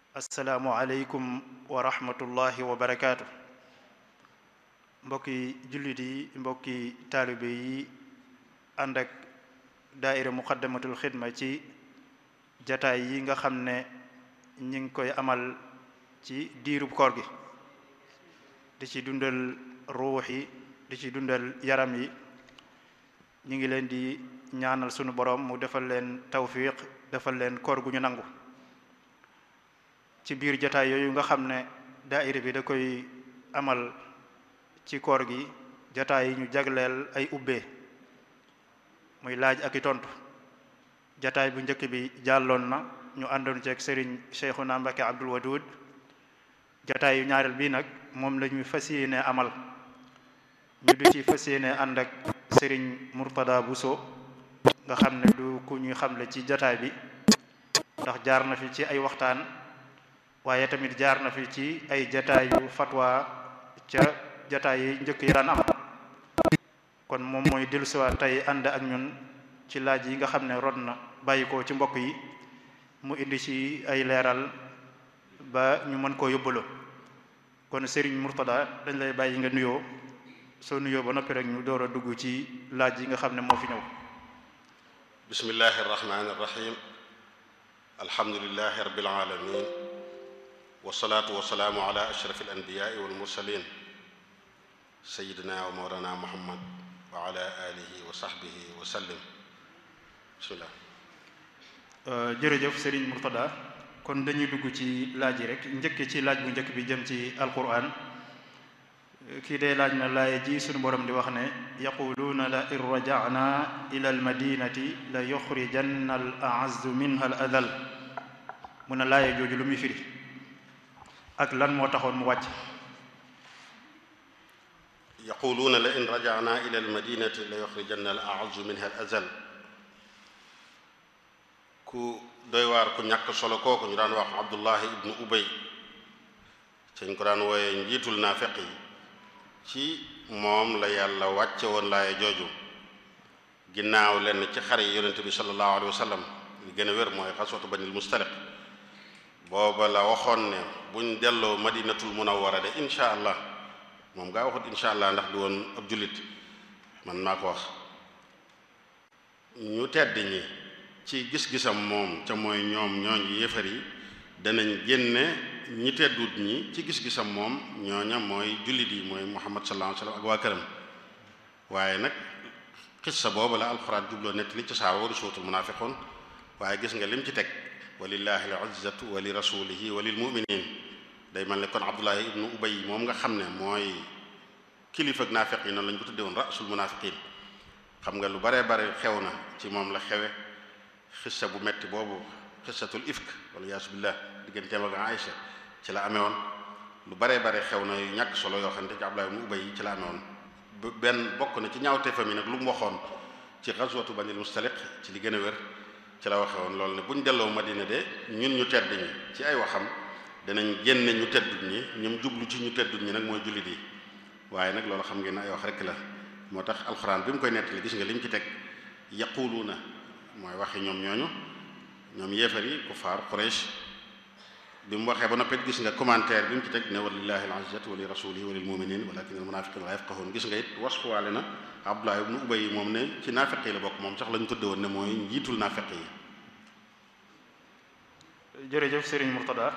asalaamualeykum wa rahmatullahi wa barakaatu mbokki jullit yi mbokki taalibe yi ànd ak daaira muqaddamatul xidma ci jataay yi nga xam ne ñi ngi koy amal ci diirub koor gi di ci dundal ruux yi di ci dundal yaram yi ñu ngi leen di ñaanal sunu borom mu defal leen tawfiq defal leen koor gu ñu nangu ci biir jataay yooyu nga xam ne daaira bi da koy amal ci koor gi jataay yi ñu jagleel ay ubbee muy laaj ak i tontu jataay bu njëkk bi jàlloon na ñu àndoon ceeg sëriñ Cheikhuna Mbacke Abdul Wadud jataay yu ñaareel bii nag moom la ñuy fas yéene amal ñu du ci fas yéene ànd ak sëriñ Murtada Bousso nga xam ne du ku ñuy xamle ci jataay bi ndax jaar na fi ci ay waxtaan waaye tamit jaar na fi ci ay jataayu fatwa ca jataay yi njëkk yi daan am kon moom mooy dellusiwaat tey ànd ak ñun ci laaj yi nga xam ne rod na bàyyi ko ci mbokk yi mu indi ci ay leeral ba ñu mën koo yóbbaloo kon Serigne Mourtada dañ lay bàyyi nga nuyoo soo nuyoo ba noppi rek ñu door a dugg ci laaj yi nga xam ne moo fi ñëw bismillahi arrahmani irrahim alhamdulilahi rabbil alamin wasalaatu wasalaamu ala ashraf alanbiyai walmursalin sayidina wa mawlana muhammad wa ala alihi wa sahbihi wa sallim bismillah jërëjëf Serigne Mourtada kon dañuy dugg ci laaj yi rek njëkk ci laaj bu njëkk bi jëm ci alquran kii dee laaj na laaya ji sunu borom di wax ne yaquluuna la in rajana ila almadinati la yuxrijanna al aazzu minha al adal mu ne laaya jooju lu muy firi ak lan moo taxoon mu wàcc yaquluuna la in rajana ila almadinati la yuxrijanna al aazzu minha al azal ku doy waar ku ñàkk solo kooku ñu daan wax abdullahi ibnu ubay cañ ko daan wooye njiitul naafeq yi ci moom la yàlla wàcce woon laaya jooju ginnaaw lenn ci xare yi yonente bi sallallahu alayhi wa sallam li gën a wér mooy xaswatu banil mustaliq booba la waxoon ne buñ delloo madinatul munawwara de insha allah moom gaa waxut insha allah ndax du woon ab jullit man maa ko wax ñu tedd ñi ci gis-gisam moom ca mooy ñoom ñooñ yéefar yi danañ génne ñi teddut ñi ci gis-gisam moom ñooña mooy jullit yi mooy muhammad sallallahu alayhi wasallam ak waa këram waaye nag xissa boobu la alxuraan jubloo nett li ci saaba wari suutul munaafiqun waaye gis nga lim ci teg walillahi al izzatu wa li rasulihi wa lil muminin day mel ne kon abdullahi ibnu ubay moom nga xam ne mooy kilifa ak naafiq yi noonu lañ ko tudde woon rasul munaafiqin xam nga lu baree bare xew na ci moom la xewe xissa bu metti boobu xissatul ifk wala yaasu billah digganteem ak Aïcha ci la amee woon lu baree bare xew na yu ñàkk solo yoo xam ne ci Abdullah ibn Ubay ci la amee woon benn bokk na ci ñaawte fa mi nag lu mu waxoon ci ghazwatu Banil Mustaliq ci li gën a wér ci la waxe woon loolu ne bu ñu delloo Madina de ñun ñu tedd ñi ci ay waxam danañ génne ñu teddut ñi ñoom jublu ci ñu teddut ñi nag mooy jullit yi waaye nag loolu xam ngeen ne ay wax rek la moo tax alxuraan bi mu koy nettali gis nga li mu ci teg yaquluuna mooy waxi ñoom ñooñu ñoom yéefar yi kufaar Quraysh bi mu waxee ba noppet gis nga commentaire bi mu ci teg ne walillahi al-izzatu wa li rasulihi wa lil mu'minin walakin al munafiqina la yafqahun gis nga it wasfuwaale na Abdullah ibn Ubay yi moom ne ci naafeq yi la bokk moom sax la ñu tudde woon ne mooy njiitul naafeq yi jërëjëf Serigne Mourtada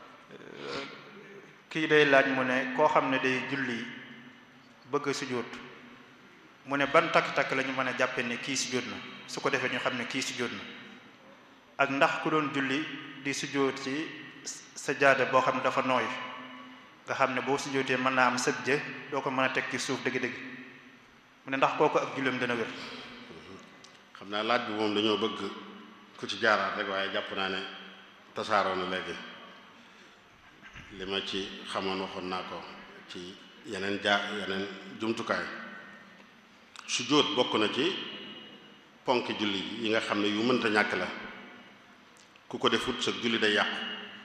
kii day laaj mu ne koo xam ne day julli bëgg a sujjóot mu ne ban takk-takk la ñu mën a jàppe ne kii sujjóot na su ko defee ñu xam ne kii sujjóot na ak ndax ku doon julli di sujjóot ci sajaada boo xam ne dafa nooy nga xam ne boo sujjóotee mën naa am sëg jë doo ko mën a teg ci suuf dëgg-dëgg mu ne ndax kooku ak julleem dana wér xam naa laaj bi moom dañoo bëgg ku ci jaaraat rek waaye jàpp naa ne tasaaroo na léegi li ma ci xamoon waxoon naa ko ci yeneen jaa yeneen jumtukaay sujjóot bokk na ci ponk julli yi nga xam ne yu mënta ñàkk la ku ko defut sa julli day yàqu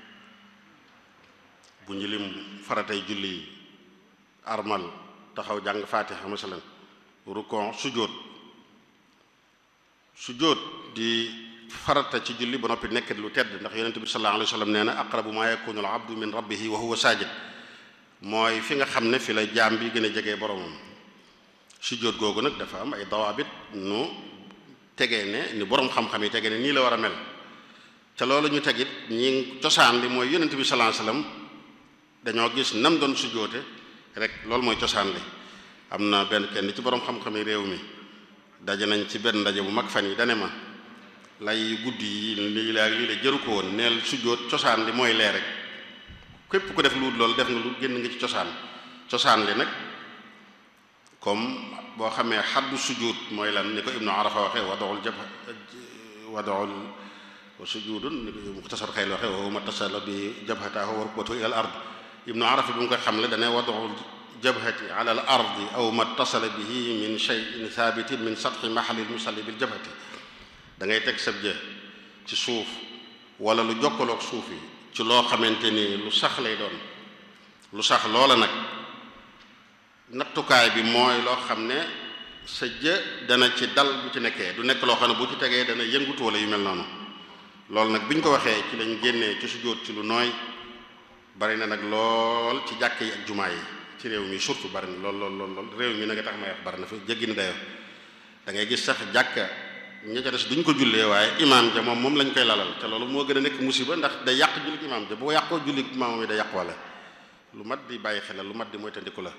bu ñu lim faratay julli yi armal taxaw jàng faatiha masalan rukon sujjóot sujjóot di farata ci julli ba noppi nekk lu tedd ndax yonente bi sallallahu alayhi wa sallam nee na aqrabu ma yakunu al abdu min rabbihi wa huwa sajid mooy fi nga xam ne fi la jaam bi gën a jege boromam sujjóot googu nag dafa am ay dawaabit nu tegee ne ni borom xam-xam yi tegee ne nii la war a mel ca loolu ñu tegit ñi cosaan li mooy yonente bi sallallahu alayhi wa sallam dañoo gis nam doon sujjóote rek loolu mooy cosaan li am na benn kenn ci borom xam-xam yi réew mi daje nañ ci benn ndaje bu mag fan yi dane ma lay guddi yi lii la lii la jëru ko woon neel sujjóot cosaan li mooy lee rek képp ku def lu loolu def nga lu génn nga ci cosaan cosaan li nag comme boo xamee xaddu sujud mooy lan ni ko ibnu arafa waxe wadoxul jab wadoxul wa sujudun ni ko muxtasar xayl waxe wa ma tasala bi jabhataahu wa rukbatu ila al ard ibnu arafa bi mu koy xam le dane wadoxul jabhati ala al ardi aw ma tasala bihi min shay'in thabitin min satxi mahalil musalli bil jabhati da ngay teg sab jë ci suuf wala lu jokkaloog suuf yi ci loo xamante ni lu sax lay doon lu sax loola nag nattukaay bi mooy loo xam ne sa jë dana ci dal bu ci nekkee du nekk loo xam ne bu ci tegee dana yëngutu wala yu mel noonu loolu nag bi ñu ko waxee ci lañ génnee ci sujjóot ci lu nooy bari na nag lool ci jàkk yi ak jumaa yi ci réew mi surtout bari na lool lool lool lool réew mi nag tax may wax bari na fa jéggi na dayoo da ngay gis sax jàkka ña ca des duñ ko jullee waaye imaam ja moom moom lañ koy lalal te loolu moo gën a nekk musiba ndax day yàq jullit imaam ja boo yàqoo jullit imaam yi day yàq wala lu mat di bàyyi xel lu mat di mooy tandiku la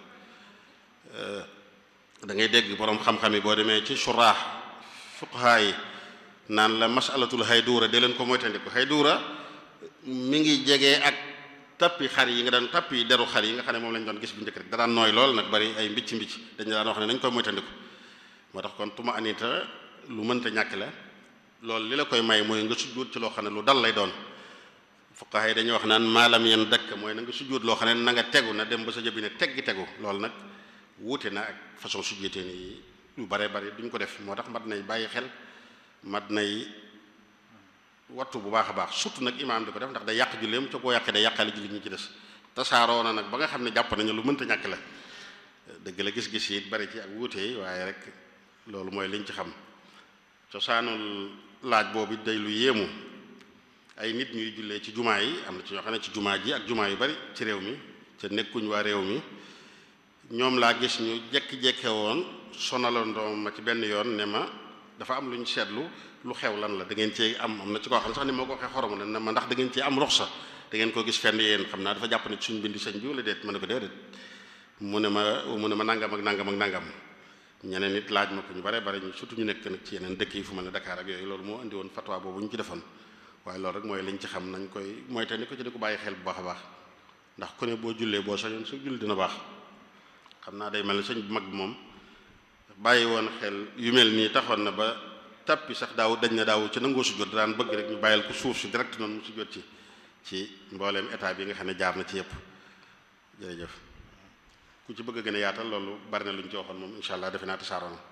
da ngay dégg boroom xam-xam yi boo demee ci suraax fuqahaa yi naan la masalatul hayduura de leen ko mooy tandiku hayduura mi ngi jege ak tappi xar yi nga daan tappi deru xar yi nga xam ne moom lañ doon gis bu njëkk rek da daan nooy lool nag bari ay mbicc mbicc dañ daan wax ne nañ koy mooy tandiku moo tax kon tuma anita lu mënta ñàkk la loolu li la koy may mooy nga sujjóot ci loo xam ne lu dal lay doon fuqaha yi dañuy wax naan maalam yan dëkk mooy na nga sujjóot loo xam ne na nga tegu na dem ba sa jëbi ne teggi tegu loolu nag wuute na ak façon sujjóotee ni yu bare bari duñ ko def moo tax mat nay bàyyi xel mat nay wattu bu baax a baax surtout nag imaam di ko def ndax day yàq julleem ca koo yàqee day yàqaale jullit ñi ci des tasaaroo na nag ba nga xam ne jàpp nañu lu mënta ñàkk la dëgg la gis-gis yi bari ci ak wuute yi waaye rek loolu mooy liñ ci xam cosaanul laaj boobu day lu yéemu ay nit ñuy jullee ci jumaa yi am na ci ñoo xam ne ci jumaa ji ak jumaa yu bari ci réew mi te nekkuñ waa réew mi ñoom laa gis ñu jekki-jekke woon sonalandoo ma ci benn yoon ne ma dafa am lu ñu seetlu lu xew lan la da ngeen cee am am na ci koo xam ne sax ni moo ko waxee xorom ne ma ndax da ngeen cee am ruxsa da ngeen ko gis fenn yéen xam naa dafa jàpp ne suñ bindi sëñ bi wala déet ma ne ko déedéet mu ne ma mu ne ma nangam ak nangam ak nangam ñeneen nit laaj ma ko ñu bare bare ñu surtout ñu nekk nag ci yeneen dëkk yi fu mel ne Dakar ak yooyu loolu moo indi woon fatwa boobu ñu ci defoon waaye loolu rek mooy liñ ci xam nañ koy mooy te ni ko ci di ko bàyyi xel bu baax a baax ndax ku ne boo jullee boo sañoon su julli dina baax xam naa day mel ne sëñ bu mag bi moom bàyyi woon xel yu mel nii taxoon na ba tappi sax daaw dañ na daaw ci nangoo sujjóot daan bëgg rek ñu bàyyil ko suuf si direct noonu mu sujjóot ci ci mbooleem état bi nga xam ne jaar na ci yëpp jërëjëf ku ci bëgg a gën a yaatal loolu bari na lu ñu ci waxoon moom incha allah defe naa tasaaroo na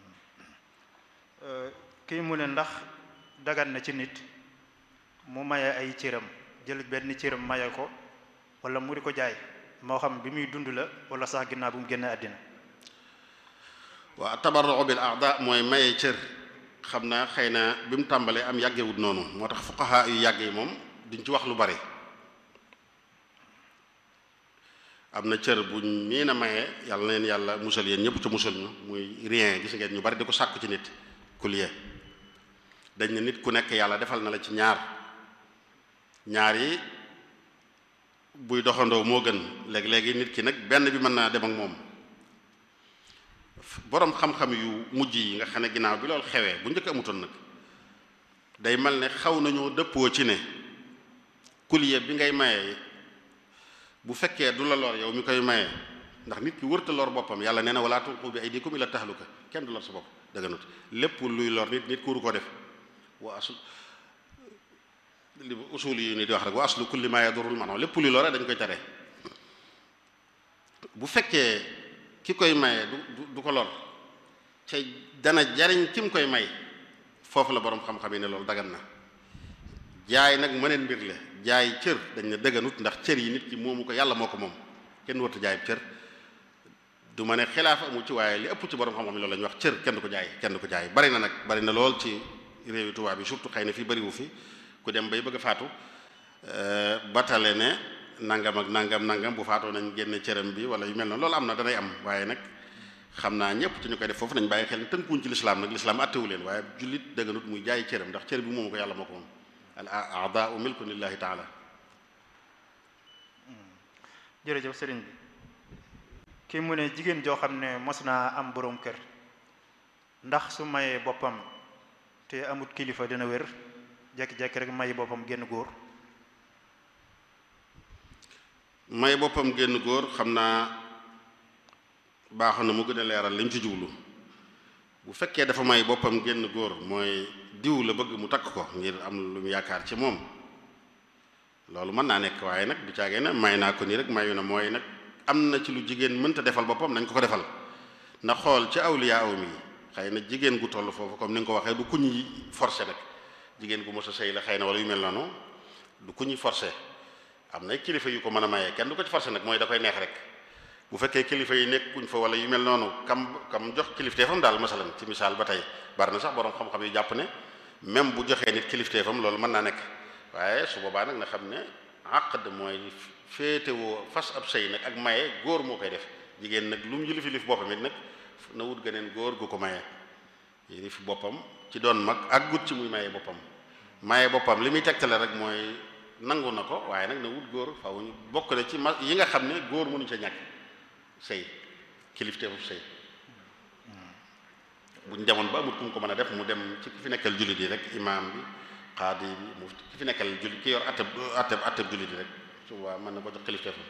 kii mu ne ndax dagan na ci nit mu maye ay cëram jël benn cëram maye ko wala mu di ko jaay moo xam bi muy dund la wala sax ginnaaw bu mu génne àddina waa tabarru bil aada mooy maye cër xam naa xëy na bi mu tàmbalee am yàggewut noonu moo tax fuqaha yu yàgg yi moom duñ ci wax lu bari am na cër buñ nii na maye yàlla na leen yàlla musal yéen ñëpp ca musal ñu muy rien gis ngeen ñu bari di ko sàkku ci nit kulier dañ ne nit ku nekk yàlla defal na la ci ñaar ñaar yi buy doxandoo moo gën léegi-léegi nit ki nag benn bi mën naa dem ak moom boroom xam-xam yu mujj yi nga xam ne ginnaaw bi loolu xewee bu njëkk amutoon nag day mel ne xaw nañoo dëppoo ci ne kulier bi ngay maye bu fekkee du la lor yow mi koy maye ndax nit ki wërta lor boppam yàlla nee na wala tulqu bi aydikum ila tahluka kenn du lor sa bopp dëgganut lépp luy lor nit nit kuuru ko def wa asl li usul yi ni di wax rek wa aslu kulli ma yadurul maanaam lépp luy lore dañ koy tere bu fekkee ki koy maye du du ko lor te dana jariñ ki mu koy may foofu la boroom xam-xam yi ne loolu dagan na jaay nag mëneen mbir la jaay cër dañ ne dëgganut ndax cër yi nit ki moomu ko yàlla moo ko moom kenn warta jaay cër du ma ne xilaaf amu ci waaye li ëpp ci borom xam-xam loolu la ñuy wax cër kenn du ko jaay kenn du ko jaay bari na nag bari na lool ci réewi tubaab bi surtout xëy na fii bariwu fi ku dem bay bëgg a faatu batale ne nangam ak nangam nangam bu faatoo nañ génne cëram bi wala yu mel noonu loolu am na danay am waaye nag xam naa ñëpp ci ñu koy def foofu nañ bàyyi xel ne tënkuñ ci lislaam nag lislaam attewu leen waaye jullit dëgganut muy jaay cëram ndax cër bi moomu ko yàlla moo ko moom al a'daa'u milkun lillahi taala jërëjëf sëriñ bi kii mu ne jigéen joo xam ne mos naa am boroom kër ndax su mayee boppam te amut kilifa dina wér jekki-jekki rek may boppam génn góor may boppam génn góor xam naa baaxoon na mu gën a leeral li mu ci jublu bu fekkee dafa may boppam génn góor mooy diw la bëgg mu takk ko ngir am lu mu yaakaar ci moom loolu mën naa nekk waaye nag du caagee ne may naa ko nii rek mayu na mooy nag am na ci lu jigéen mënta defal boppam nañ ko ko defal na xool ci awliya aw mi xëy na jigéen gu toll foofu comme ni nga ko waxee du ku ñuy forcé nag jigéen gu mos a sëy la xëy na wala yu mel noonu du ku ñuy forcé am na kilifa yu ko mën a mayee kenn du ko ci forcé nag mooy da koy neex rek bu fekkee kilifa yi nekkuñ fa wala yu mel noonu kam kam jox kilifteefam daal masalan ci misaal ba tey bari na sax borom xam-xam yu jàpp ne même bu joxee nit kilifteefam loolu mën naa nekk waaye su boobaa nag na xam ne àqd mooy féetewoo fas ab sëy nag ak maye góor moo koy def jigéen nag lu mu yilif yilif boppam it nag na wut geneen góor gu ko maye yilif boppam ci doon mag ak gut ci muy maye boppam maye boppam li muy tegtale rek mooy nangu na ko waaye nag na wut góor faaw ñu bokk na ci ma yi nga xam ne góor mënuñu ca ñàkk sëy kilifteefu sëy buñ demoon ba amut ku mu ko mën a def mu dem ci ki fi nekkal jullit yi rek imaam bi xaadi bi mu ki fi nekkal jullit ki yor atteb atteb atteb jullit yi rek su boobaa mën na ko jox kilifteefam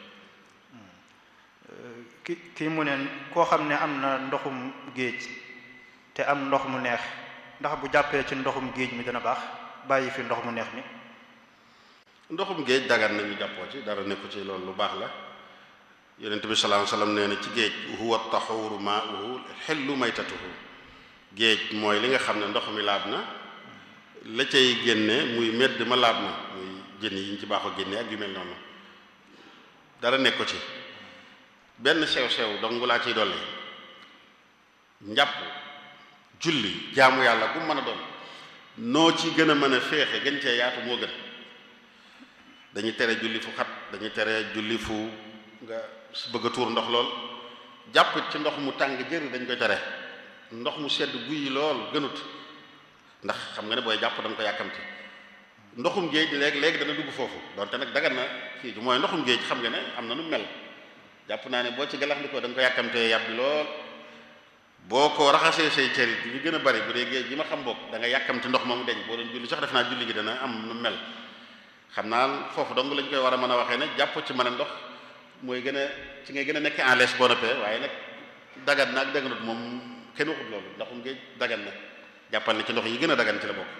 ki kii mu ne koo xam ne am na ndoxum géej te am ndox mu neex ndax bu jàppee ci ndoxum géej mi dana baax bàyyi fi ndox mu neex mi ndoxum géej dagan nañu jàppoo ci dara nekku ci loolu lu baax la yonent bi sallallahu alayhi wasallam nee na ci géej huwa taxuuru maa'uhu xillu maytatuhu géej mooy li nga xam ne ndox mi laab na la cay génne muy medd ma laab na muy jën yi ñu ci baaxoo génne ak yu mel noonu dara nekk ko ci benn sew-sew dong laa ciy dolli njàpp julli jaamu yàlla bu mën a doon noo ci gën a mën a féexe gën cee yaatu moo gën dañuy tere julli fu xat dañuy tere julli fu nga bëgg a tuur ndox lool jàppit ci ndox mu tàng jër dañ koy tere ndox mu sedd guyi lool gënut ndax xam nga ne booy jàpp da nga ko yàkkamti ndoxum géej léegi léegi dana dugg foofu donte nag dagan na kii mooy ndoxum géej xam nga ne am na nu mel jàpp naa ne boo ci galaxndikoo da nga ko yàkkamtee yàbbi lool boo ko raxasee say cërit li gën a bari bu dee géej gi ma xam bokk da nga yàkkamti ndox ma mu deñ boo doon julli sax def naa julli gi dana am nu mel xam naa foofu dong lañ koy war a mën a waxee ne jàpp ci mën a ndox mooy gën a ci ngay gën a nekk en l'aise boo noppee waaye nag dagan na ak daganut moom kenn waxut loolu ndoxum géej dagan na jàppal ne ci ndox yi gën a dagan ci la bokk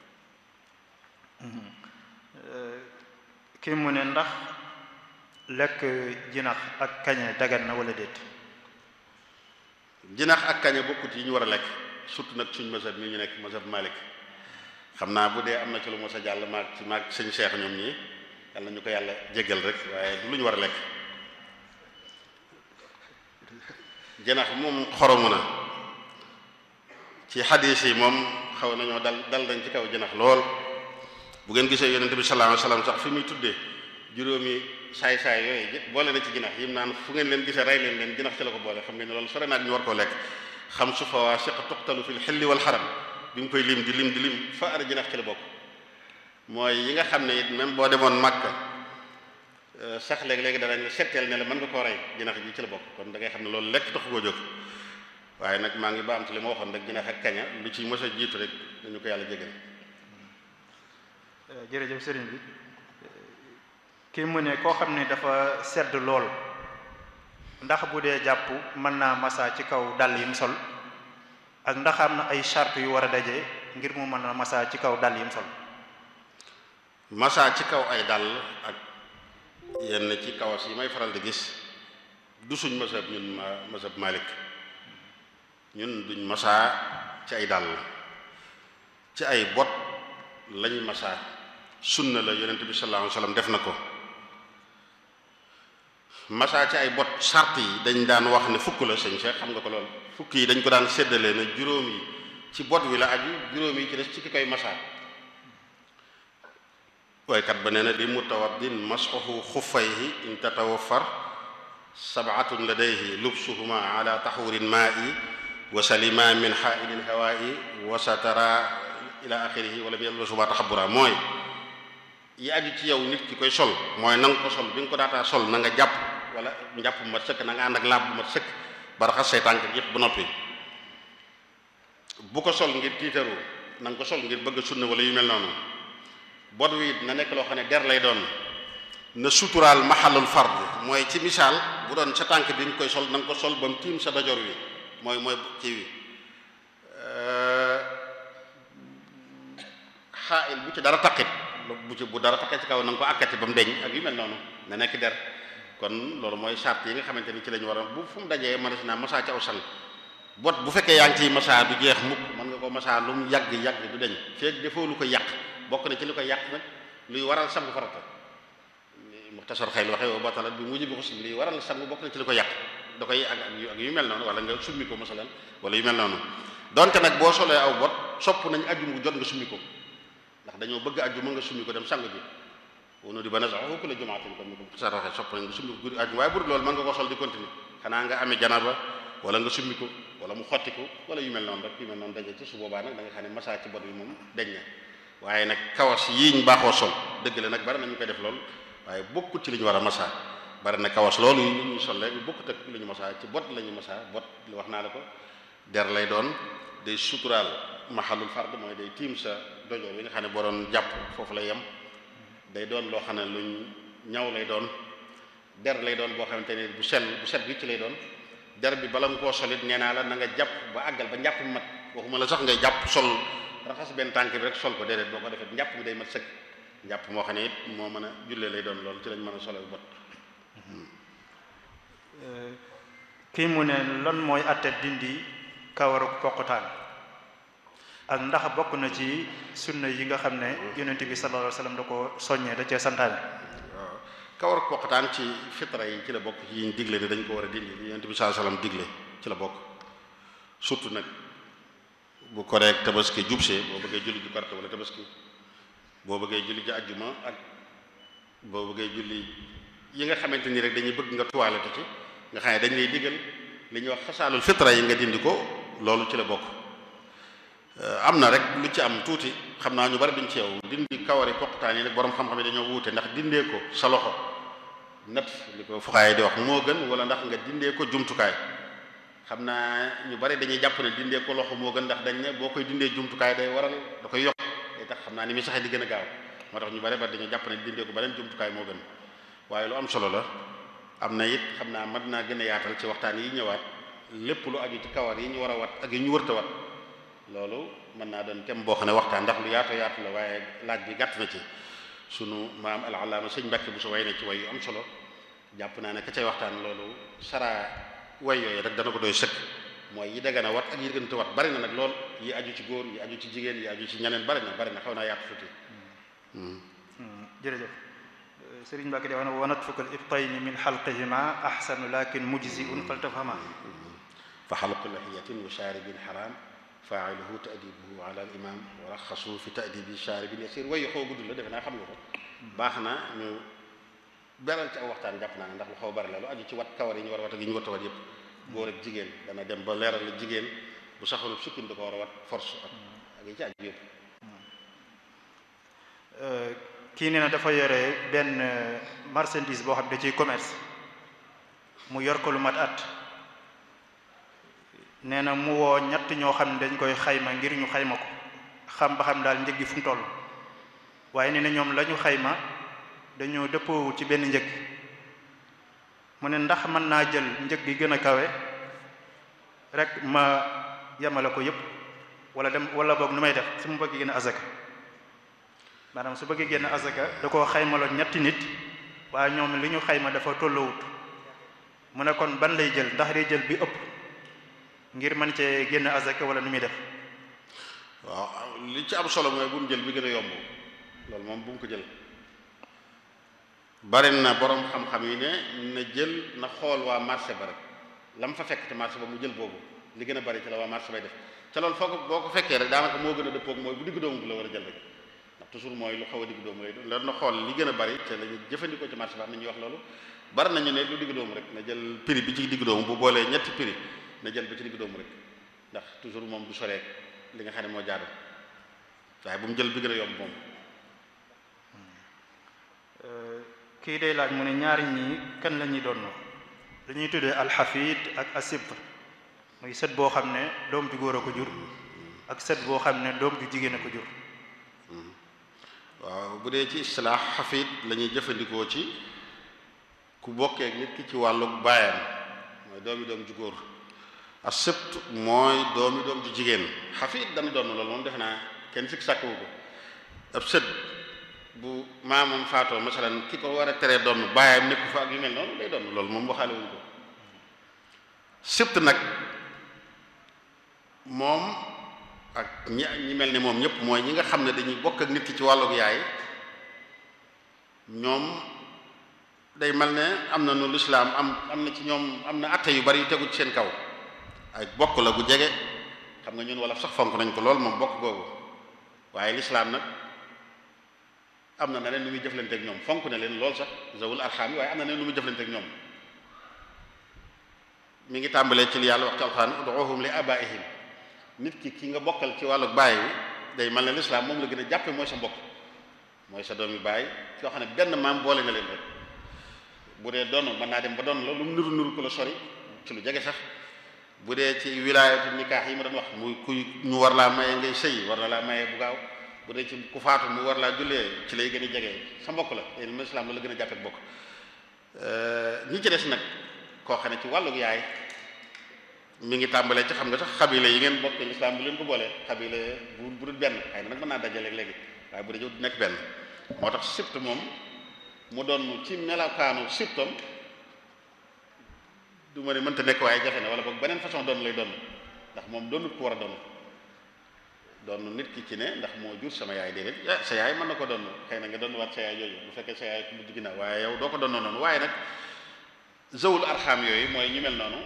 kii mu ne ndax lekk jinax ak kañe dagan na wala déet jinax ak kañe bokkut yi ñu war a lekk surtout nag suñ mazhab mi ñu nekk mazhab Malik xam naa bu dee am na ci lu mos a jàll maag ci maag sëñ Cheikh ñoom ñii yàlla ñu ko yàlla jéggal rek waaye du lu ñu war a lekk jinax moom xoromu na ci xadiis yi moom xaw nañoo dal dal dañ ci kaw jinax lool bu ngeen gisee yonente bi sallallahu alayhi wasallam sax fi muy tuddee juróomi saay-saay yooyu boole na ci jinax yim naan fu ngeen leen gisee rey leen leen jinax ci la ko boole xam ngeen ne loolu sore naag ñu war koo lekk xam su fawaasiq tuqtalu fil xilli wal xaram bi mu koy lim di lim di lim fa ara jinax ci la bokk mooy yi nga xam ne it même boo demoon Makka sax léegi-léegi danañ la setteel ne la mën nga koo rey jinax ji ci la bokk kon da ngay xam ne loolu lekk taxu koo jóg waaye nag maa ngi ba am ci li ma waxoon rek jinax ak kaña lu ci mos a jiitu rek dañu ko yàlla jégal jërëjëf sëriñ bi kii mu ne koo xam ne dafa sedd lool ndax bu dee jàpp mën naa massa ci kaw dàll yi mu sol ak ndax am na ay charte yu war a daje ngir mu mën a massa ci kaw dàll yi mu sol massa ci kaw ay dàll ak yenn ci kawas yi may faral di gis du suñ mazhab ñun mazhab Malik ñun duñ massa ci ay dàll ci ay bot lañ massa sunna la yonent bi sallallahu alayhi wasallam def na ko massa ci ay bot sart yi dañ daan wax ne fukk la sëñ Cheikh xam nga ko lool fukk yi dañ ko daan séddale na juróom yi ci bot wi la aju juróom yi ci des ci ki koy masaa waykat ba nee na li mutawaddin masxuhu xuffayhi in tatawaffar sabatun ladayhi lubsuhuma ala taxurin maa'i wa salima min xaailin hawaa'i wa satara ila axirihi wala bi yalbasuma taxabura mooy yi aju ci yow nit ki koy sol mooy na nga ko sol bi nga ko daataa sol na nga jàpp wala njàpp bu mat sëkk na nga ànd ak laab bu mat sëkk ba raxas say tànk yépp ba noppi bu ko sol ngir tiitaru na nga ko sol ngir bëgg sunna wala yu mel noonu bod wi na nekk loo xam ne der lay doon na suturaal maxalul fard mooy ci misaal bu doon sa tànk bi nga koy sol na nga ko sol ba mu tiim sa dajor wi mooy mooy ci wi xaayil bu ci dara taqit bu ci bu dara taqee ci kaw na nga ko akkati ba mu deñ ak yu mel noonu na nekk der kon loolu mooy charte yi nga xamante ni ci lañu war a bu fu mu dajee mënees naa masaa ci aw sal bot bu fekkee yaa ngi ciy masaa du jeex mukk mën nga ko masaa lu mu yàgg yàgg du deñ feeg defoo lu ko yàq bokk na ci li ko yàq nag luy waral sangu farata muxtasar xëy waxee wa batalat bi mujj bi xus luy waral sangu bokk na ci li ko yàq da koy ak ak yu mel noonu wala nga summi ko masalan wala yu mel noonu donte nag boo solee aw bot sopp nañ ajjum gu jot nga summi ko ndax dañoo bëgg ajjuma nga summi ko dem sangu ji wono di ba na sax ku la jumaatin comme ni ko muxtasar waxee sopp nañ nga summi ko guddi ajjuma waaye bur loolu mën nga ko sol di continuer xanaa nga amee janaba wala nga summi ko wala mu xotti ko wala yu mel noonu rek yu mel noonu daje ci su boobaa nag da nga xam ne massa ci bot bi moom deñ na waaye nag kawas yiiñ baaxoo sol dëgg la nag bari na ñu koy def lool waaye bokkut ci li ñu war a massa bari na kawas loolu yi ñuy sol rek bokkut ak li ñu massa ci bot la ñu massa bot li wax naa la ko der lay doon day suturaal maxalul fard mooy day tiim sa dojo bi nga xam ne boo doon jàpp foofu lay yem day doon loo xam ne luñ ñaw lay doon der lay doon boo xamante ne bu sell bu set bi ci lay doon der bi bala nga koo solit nee naa la na nga jàpp ba àggal ba njàpp mat waxuma la sax ngay jàpp sol raxas benn tànk bi rek sol ko déedéet boo ko defee njàpp bi day mat sëkk njàpp moo xam ne it moo mën a jullee lay doon loolu ci lañ mën a solo bot kii mu ne lan mooy atte dindi kawaru poqutaan ak ndax bokk na ci sunna yi nga xam ne yonent bi sallallahu alayhi wasallam da ko soññee da cee santaane waaw kawaru poqutaan ci fitra yi ci la bokk ci yiñ digle ne dañ ko war a dindi li yonent bi sallallahu alayhi wasallam digle ci la bokk surtout nag bu koreek tabaski jubsee boo bëggee julli ju korite wala tabaski boo bëggee julli ji ajjuma ak boo bëggee julli yi nga xamante ni rek dañuy bëgg nga tuwaalete ci nga xam ne dañ lay digal li ñuy wax xasaalul fitra yi nga dindi ko loolu ci la bokk am na rek lu ci am tuuti xam naa ñu bari duñ ci yow dindi kawari poqtaan yi nag borom xam-xam yi dañoo wuute ndax dindee ko sa loxo nat li ko fuxaay di wax moo gën wala ndax nga dindee ko jumtukaay xam naa ñu bari dañuy jàpp ne dindee ko loxo moo gën ndax dañ ne boo koy dindee jumtukaay day waral da koy yokk day tax xam naa ni muy saxee di gën a gaaw moo tax ñu bari bari dañuy jàpp ne dindee ko beneen jumtukaay moo gën waaye lu am solo la am na it xam naa mën naa gën a yaatal ci waxtaan yi ñëwaat lépp lu aju ci kawar yi ñu war a wat ak yi ñu wërta wat loolu mën naa doon tem boo xam ne waxtaan ndax lu yaatu yaatu la waaye laaj bi gàtt na ci sunu maam al-allaama sëñ Mbàkke bu sa way na ci way yu am solo jàpp naa ne ka cay waxtaan loolu saraa way yooyu rek dana ko doy sëkk mooy yi dagana wat ak yi gënta wat bari na nag lool yi aju ci góor yi aju ci jigéen yi aju ci ñeneen bari na bari na xaw naa yaatu tuuti jërëjëf sëriñ Mbàkke di wax ne wanat fukkal ibtayni min xalqihima ahsanu lakin mujziun faltafhama fa xalqu lahiyatin wa shaaribin xaram faailuhu taadibuhu ala al imam wa raxasu fi taadibi shaaribin yasir wayu xaw gudd la defe naa xam nga ko baax na ñu beral ci aw waxtaan jàpp naa ne ndax lu xaw bari la lu aju ci wat kawar yi ñu war a wat ak yi ñu war a wat yépp góor ak jigéen dana dem ba leeral la jigéen bu saxalub sukkin da ko war a wat force ak ak yi ci aju yépp kii nee na dafa yore benn marchandise boo xam ne da ciy commerce mu yor ko lu mat at nee na mu woo ñett ñoo xam ne dañ koy xayma ngir ñu xayma ko xam ba xam daal njëg gi fu mu toll waaye nee na ñoom la ñu xayma dañoo dëppoo ci benn njëg mu ne ndax mën naa jël njëg gi gën a kawe rek ma yemale ko yépp wala dem wala boog nu may def su mu bëgg génn azaka maanaam su bëggee génn azaka da koo xaymaloon ñetti nit waaye ñoom li ñu xayma dafa tolloowut mu ne kon ban lay jël ndax day jël bi ëpp ngir mën cee génn azaka wala nu muy def waaw li ci am solo mooy bu mu jël bi gën a yomb loolu moom bu mu ko jël bari na borom xam-xam yi ne na jël na xool waa marché ba rek la mu fa fekk te marché ba mu jël boobu li gën a bari ci la waa marché bay def ca loolu foo ko boo ko fekkee rek daanaka moo gën a dëppoog mooy bu digg doomu bi la war a jël rek ndax toujours mooy lu xaw a digg doomu lay doon na xool li gën a bari te lañu jëfandikoo ci marché bi am na ñuy wax loolu bari nañu ne lu digg doomu rek na jël prix bi ci digg doomu bu boolee ñetti prix na jël bi ci digg doomu rek ndax toujours moom du soreek li nga xam ne moo jaadu waaye bu mu jël bi gën a yomb moom kii day laaj mu ne ñaari ñi kan la ñuy doon li ñuy tuddee alxafid ak asibt muy sët boo xam ne doom ju góor a ko jur ak sët boo xam ne doom ju jigéen a ko jur waaw bu dee ci istilaax xafid la ñuy jëfandikoo ci ku bokkee nit ki ci wàllu baayam mooy doomi doom ju góor asibt mooy doomi doom ju jigéen xafid dana doon loolu moom defe naa kenn sikk sàkkawu ko ab sët bu maamam faatoo masalan ki ko war a teree doon baayam nekku fa ak yu mel noonu day doon loolu moom waxaale wuñ ko sibt nag moom ak ñi ñi mel ni moom ñëpp mooy ñi nga xam ne dañuy bokk ak nit ki ci wàllug yaay ñoom day mel ne am na nu lislaam am am na ci ñoom am na atte yu bari yu tegu ci seen kaw ay bokk la gu jege xam nga ñun wala sax fonk nañ ko lool moom bokk googu waaye lislaam nag am na neneen nu muy jëflante ak ñoom fonk na leen lool sax zawul arxaam yi waaye am na neneen nu muy jëflante ak ñoom mi ngi tàmbalee ci li yàlla wax ci alxuraan ud'uhum li abaihim nit ki ki nga bokkal ci wàllu baay wi day mel ne lislaam moom la gën a jàppe mooy sa mbokk mooy sa doomi baay yoo xam ne benn maam boole na leen rek bu dee doon mën naa dem ba doon la lu mu nuru nuru ko la sori ci lu jege sax bu dee ci wilaayatu nikaax yi ma doon wax muy kuy ñu war laa maye ngay sëy war na laa maye bu gaaw bu dee ci ku faatu mu war laa jullee ci lay gën a jege sa mbokk la yéen ma islam la la gën a jàppe bokk ñi ci des nag koo xam ne ci wàllug yaay mi ngi tàmbalee ci xam nga sax xabile yi ngeen bokk lislaam bu leen ko boolee xabile bu bu dul benn xëy na nag mën naa dajale léegi waaye bu dee du nekk benn moo tax sibt moom mu doon ci melakaanu sibtam du ma ne mënta nekk waaye jafe na wala boog beneen façon doon lay doon ndax moom doonut ko war a doon doon nit ki ci ne ndax moo jur sama yaay déedéet sa yaay mën na ko doon xëy na nga doon waat sa yaay yooyu bu fekkee sa yaay ku mujj ginnaaw waaye yow doo ko doon noonu waaye nag zawul arxaam yooyu mooy ñu mel noonu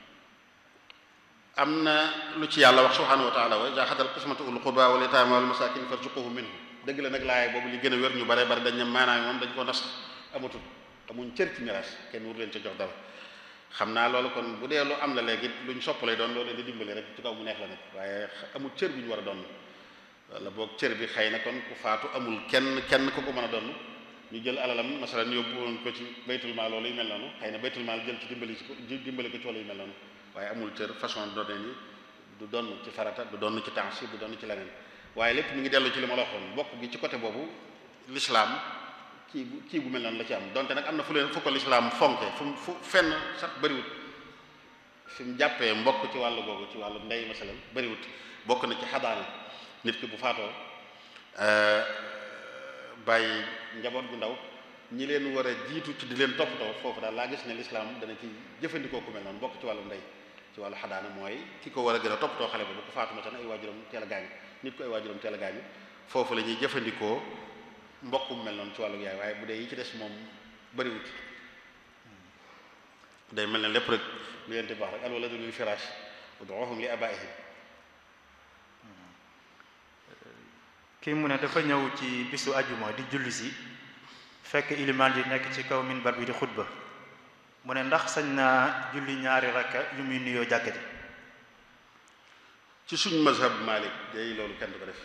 am na lu ci yàlla wax subhanahu wa taala wa iza xadal qismatu ul qurba wal yataama wal masakin farzuquhu minhu dëgg la nag laay boobu li gën a wér ñu bare bare dañ ne maanaam moom dañ ko nas amatul amuñ cër ci miraas kenn wur leen ca jox dara xam naa loolu kon bu dee lu am la léegi luñ soppale doon loolu leen di dimbali rek ci kaw mu neex la nag waaye amul cër bi ñu war a doon wala boog cër bi xëy na kon ku faatu amul kenn kenn ku ko mën a doon ñu jël alalam masalan yóbbu woon ko ci baytul maal loolu yu mel noonu xëy na baytul maal jël ci dimbali ci ko dimbali ko ci wala yu mel noonu waaye amul cër façon doone ni du donn ci farata du donn ci temps du donn ci leneen waaye lépp mi ngi dellu ci li ma la waxoon bokk gi ci côté boobu l'islam kii bu kii bu mel noonu la ci am donte nag am na fu leen fu ko l'islam fonke fu fu fenn sax bëriwut fi mu jàppee mbokk ci wàllu googu ci wàllu ndey masalan bëriwut bokk na ci xadaana nit ki bu faatoo bàyyi njaboot gu ndaw ñi leen war a jiitu ci di leen toppatoo foofu daal laa gis ne l'islam dana ci jëfandikoo ku mel noonu bokk ci wàllu ndey ci wàllu xadaana mooy ki ko war a gën a toppatoo xale boobu ku faatu masalan ay waajuram teel a gaañu nit ko ay waajuram teel a gaañu foofu la ñuy jëfandikoo mbokk mu mel noonu ci wàllu yaay waaye bu dee yi ci des moom bëriwut day mel ne lépp rek li leen di baax rek al waladu lil firaash ud'uhum li abaihim kii mu ne dafa ñëw ci bisu ajuma di julli si fekk ilimaan ji nekk ci kaw minbar bi di xutba mu ne ndax sañ naa julli ñaari rakka yu muy nuyoo jàkkati ci suñ mazhab Malik day loolu kenn du ko def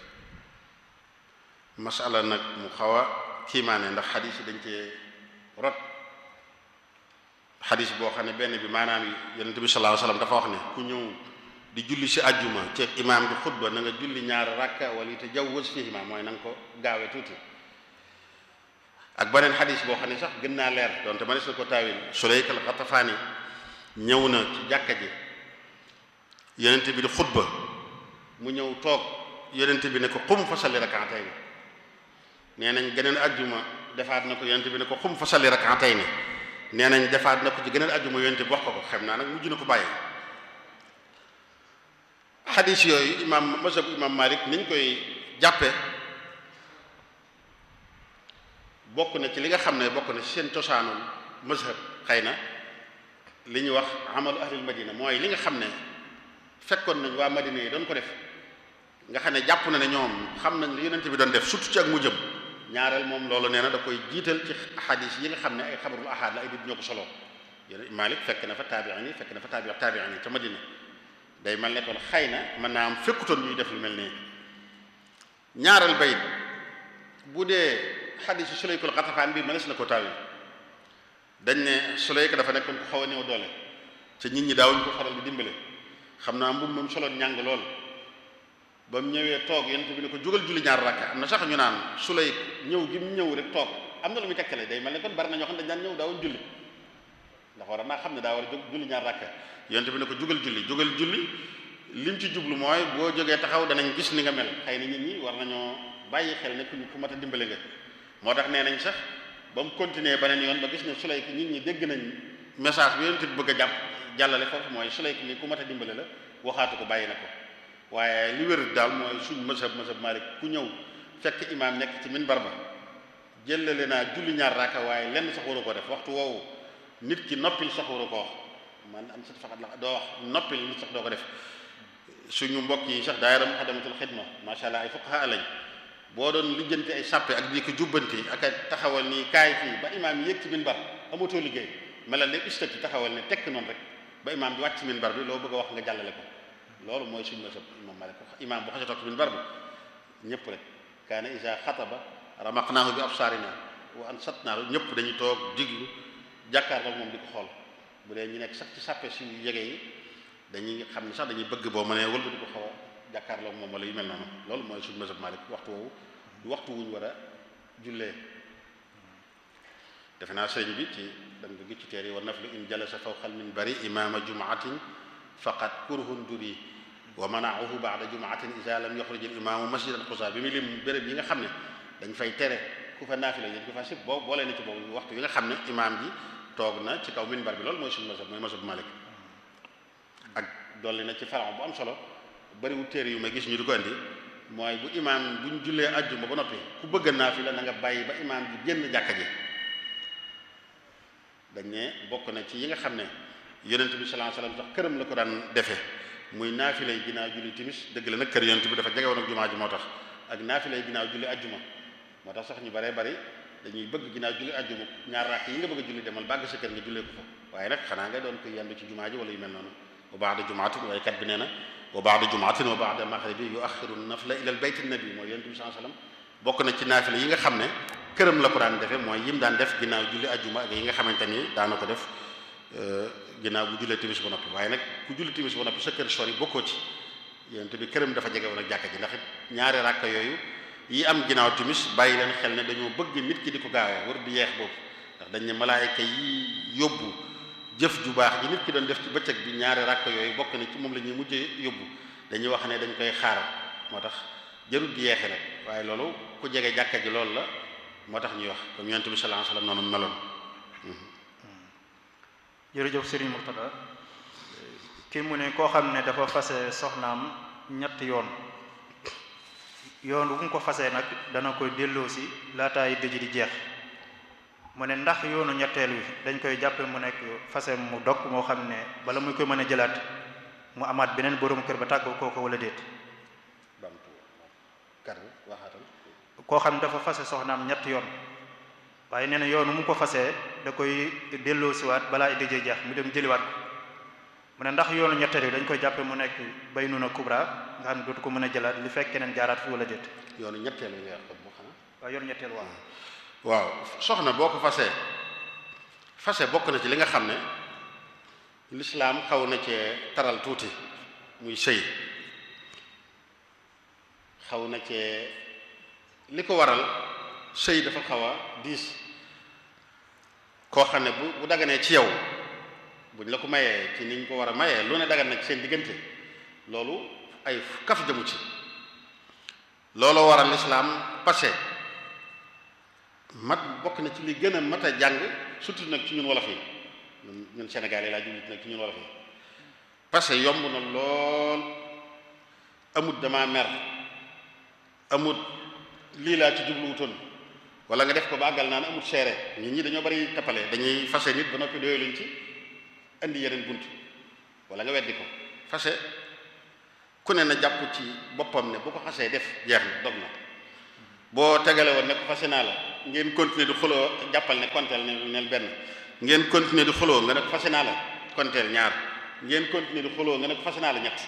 masala nag mu xaw a kiimaane ndax xadis yi dañ cee rot xadis boo xam ne benn bi maanaam yonent bi sallallahu alayhi wasallam dafa wax ne ku ñëw di julli si ajjuma ci imaam bi xutba na nga julli ñaari rakka wala te jawwaz fihima mooy na nga ko gaawee tuuti ak beneen xadis boo xam ne sax gën naa leer donte ma ne su ko taawil Sulayk al-Xatafaani ñëw na ci jàkka ji yonent bi di xutba mu ñëw toog yonent bi ne ko xum fa salli rak'atayn nee nañ geneen ajjuma defaat na ko yonent bi ne ko xum fa salli rak'atayn nee nañ defaat na ko ci geneen ajjuma yonent bi wax ko ko xam naa nag mujj na ko bàyyi xadis yooyu imam mazhab imam Malik niñ koy jàppe bokk na ci li nga xam ne bokk na ci seen cosaanul mazhab xëy na li ñuy wax amalu ahlil madina mooy li nga xam ne fekkoon nañ waa Madina yi doon ko def nga xam ne jàpp na ne ñoom xam nañ li yonent bi doon def surtout ci ak mu jëm ñaareel moom loolu nee na da koy jiital ci xadis yi nga xam ne ay xabarul ahad la ay nit ñoo ko solo yéen Malik fekk na fa taabiin yi fekk na fa taabi taabiin yi ca Madina day mel ne kon xëy na mën naa am fekkutoon ñuy def lu mel nii ñaareel bayit bu dee xadisu Sulaykul Xatafaan bi mënees na ko taawi dañ ne Sulayk dafa nekkoon ko xaw a néew doole te nit ñi daawuñ ko faral di dimbale xam naa mbubb moom soloon ñàng lool ba mu ñëwee toog yonent bi ne ko jógal julli ñaar rakka am na sax ñu naan Sulayk ñëw gi mu ñëw rek toog am na lu muy tekkale day mel ne kon bari na ñoo xam ne dañ daan ñëw daawuñ julli ndax war naa xam ne daa war a jóg julli ñaar rakka yonent bi ne ko jógal julli jógal julli lim ci jublu mooy boo jógee taxaw danañ gis ni nga mel xëy na nit ñi war nañoo bàyyi xel ne ku ku mat a dimbale nga moo tax nee nañ sax ba mu continuer beneen yoon ba gis ne Sulayk nit ñi dégg nañ message bi yonent bi bëgg a jàpp jàllale foofu mooy Sulayk mi ku mat a dimbale la waxaatu ko bàyyi na ko waaye li wér daal mooy suñ mësab mësab Malik ku ñëw fekk imaam nekk ci minbar ba jëlale naa julli ñaar raaka waaye lenn sax waru ko def waxtu woowu nit ki noppil sax waru ko wax man am sat faxat la doo wax noppil nit sax doo ko def suñu mbokk yi sax daayira Muxaddamatul Xidma macha allah ay fuqaha lañ boo doon lijjanti ay sàppe ak di ko jubbanti ak a taxawal nii kaay fii ba imaam yi yéeg ci minbar amatoo liggéey melal ne ustati taxawal ne tekk noonu rek ba imaam bi wàcc ci minbar bi loo bëgg a wax nga jàllale ko loolu mooy suñu masab imam Malik imaam bu xasee toog ci minbar bi ñëpp rek kaana isa xataba ramaqnaahu bi absaarina wa ansatnaahu ñëpp dañuy toog diglu jàkkaarloo moom di ko xool bu dee ñu nekk sax ci sàppe si yege yi dañuy xam ne sax dañuy bëgg boo mënee wëlba di ko xaw a jàkkaarloo moom wala yu mel noonu loolu mooy suñu masab Malik waxtu woowu waxtu wuñ war a jullee defe naa sëriñ bi ci danga ko gis ci teer yi wa naflu in jalasa fawqal minbari imaama jumaatin faqat kurhun duri wa manaahu baada jumaatin isa lam yaxruj al imaamu masjidan xusa bi mu lim béréb yi nga xam ne dañ fay tere ku fa naafila dañ ko fa sib boobu boolee na ci boobu waxtu yi nga xam ne imaam ji toog na ci kaw minbar bi loolu mooy suñu masab mooy masab Malik ak dolli na ci faran bu am solo bariwul téere yu may gis ñu di ko andi mooy bu imaam bu ñu jullee ajjuma ba noppi ku bëgg naafila na nga bàyyi ba imaam ji génn jàkka ji dañ ne bokk na ci yi nga xam ne yonent bi sallallahu alayhi wasallam sax këram la ko daan defee muy naafilay ginnaaw julli timis dëgg la nag kër yonent bi dafa jege woon ak jumaa ji moo tax ak naafilay ginnaaw julli ajjuma moo tax sax ñu baree bari dañuy bëgg ginnaaw julli ajjuma ñaar rakk yi nga bëgg a julli demal bàgg sa kër nga jullee ko fa waaye nag xanaa nga doon ko yendu ci jumaa ji wala yu mel noonu wa ba'da jumaatin waaye kat bi nee na wa ba'da jumaatin wa ba'da maghribi yu'akhkhiru nafla ila al-bayt an-nabi mooy yonent bi sallallahu alayhi wasallam bokk na ci naafila yi nga xam ne këram la ko daan defee mooy yim daan def ginnaaw julli ajjuma ak yi nga xamante ni daana ko def ginnaaw bu jullee timis ba noppi waaye nag ku julli timis ba noppi sa kër sori bokkoo ci yonent bi këram dafa jege woon ak jàkka ji ndax it ñaari ràkka yooyu yi am ginnaaw timis bàyyi leen xel ne dañoo bëgg nit ki di ko gaawee war di yeex boobu ndax dañ ne malaayika yi yóbbu jëf ju baax ji nit ki doon def ci bëccëg bi ñaari ràkka yooyu bokk na ci moom la ñuy mujjee yóbbu dañuy wax ne dañ koy xaar moo tax jarul di yeexe nag waaye loolu ku jege jàkka ji loolu la moo tax ñuy wax comme yonent bi sallallahu alayhi wasallam noonu meloon jërëjëf Serigne Murtada kii mu ne koo xam ne dafa fase soxnaam ñett yoon yoon bu mu ko fasee nag dana koy delloosi laataay dëj di jeex mu ne ndax yoonu ñetteel wi dañ koy jàppe mu nekk fase mu dog moo xam ne bala muy koy mën a jëlaat mu amaat beneen borom kër ba tàggoo kooko wala déet bamtu kar waxaatal koo xam ne dafa fase soxnaam ñett yoon waaye nee na yoonu mu ko fasee da koy delloosiwaat balaa dëjee jeex mu dem jëliwaat ko mu ne ndax yoonu ñetteel yi dañ koy jàppe mu nekk baynuna kubra nga xam ne dootu ko mën a jëlaat li fekk keneen jaaraat fi wala déet yoonu ñetteel yi nga wax bu xanaa waaw yoonu ñetteel waaw waaw soxna boo ko fasee fase bokk na ci li nga xam ne lislaam xaw na cee taral tuuti muy sëy xaw na cee li ko waral sëy dafa xaw a diis koo xam ne bu bu daganee ci yow buñ la ko mayee ci niñ ko war a mayee lu ne dagan na ci seen diggante loolu ay kaf jëmu ci loolu waral lislaam passé mat bokk na ci li gën a mat a jàng surtout nag ci ñun wolof yi ñun ñun Sénégal yi laa jublu nag ci ñun wolof yi passé yomb na lool amut dama mer amut lii laa ci jubluwutoon wala nga def ko ba àggal naan amut seere nit ñi dañoo bari tappale dañuy fase nit ba noppi doyo luñ ci indi yeneen bunt wala nga weddi ko fase ku ne na jàpp ci boppam ne bu ko xasee def jeex na dog na boo tegale woon ne ko fase naa la ngeen continuer di xuloo jàppal ne konteel ne neel benn ngeen continuer di xuloo nga ne ko fase naa la konteel ñaar ngeen continuer di xuloo nga ne ko fase naa la ñett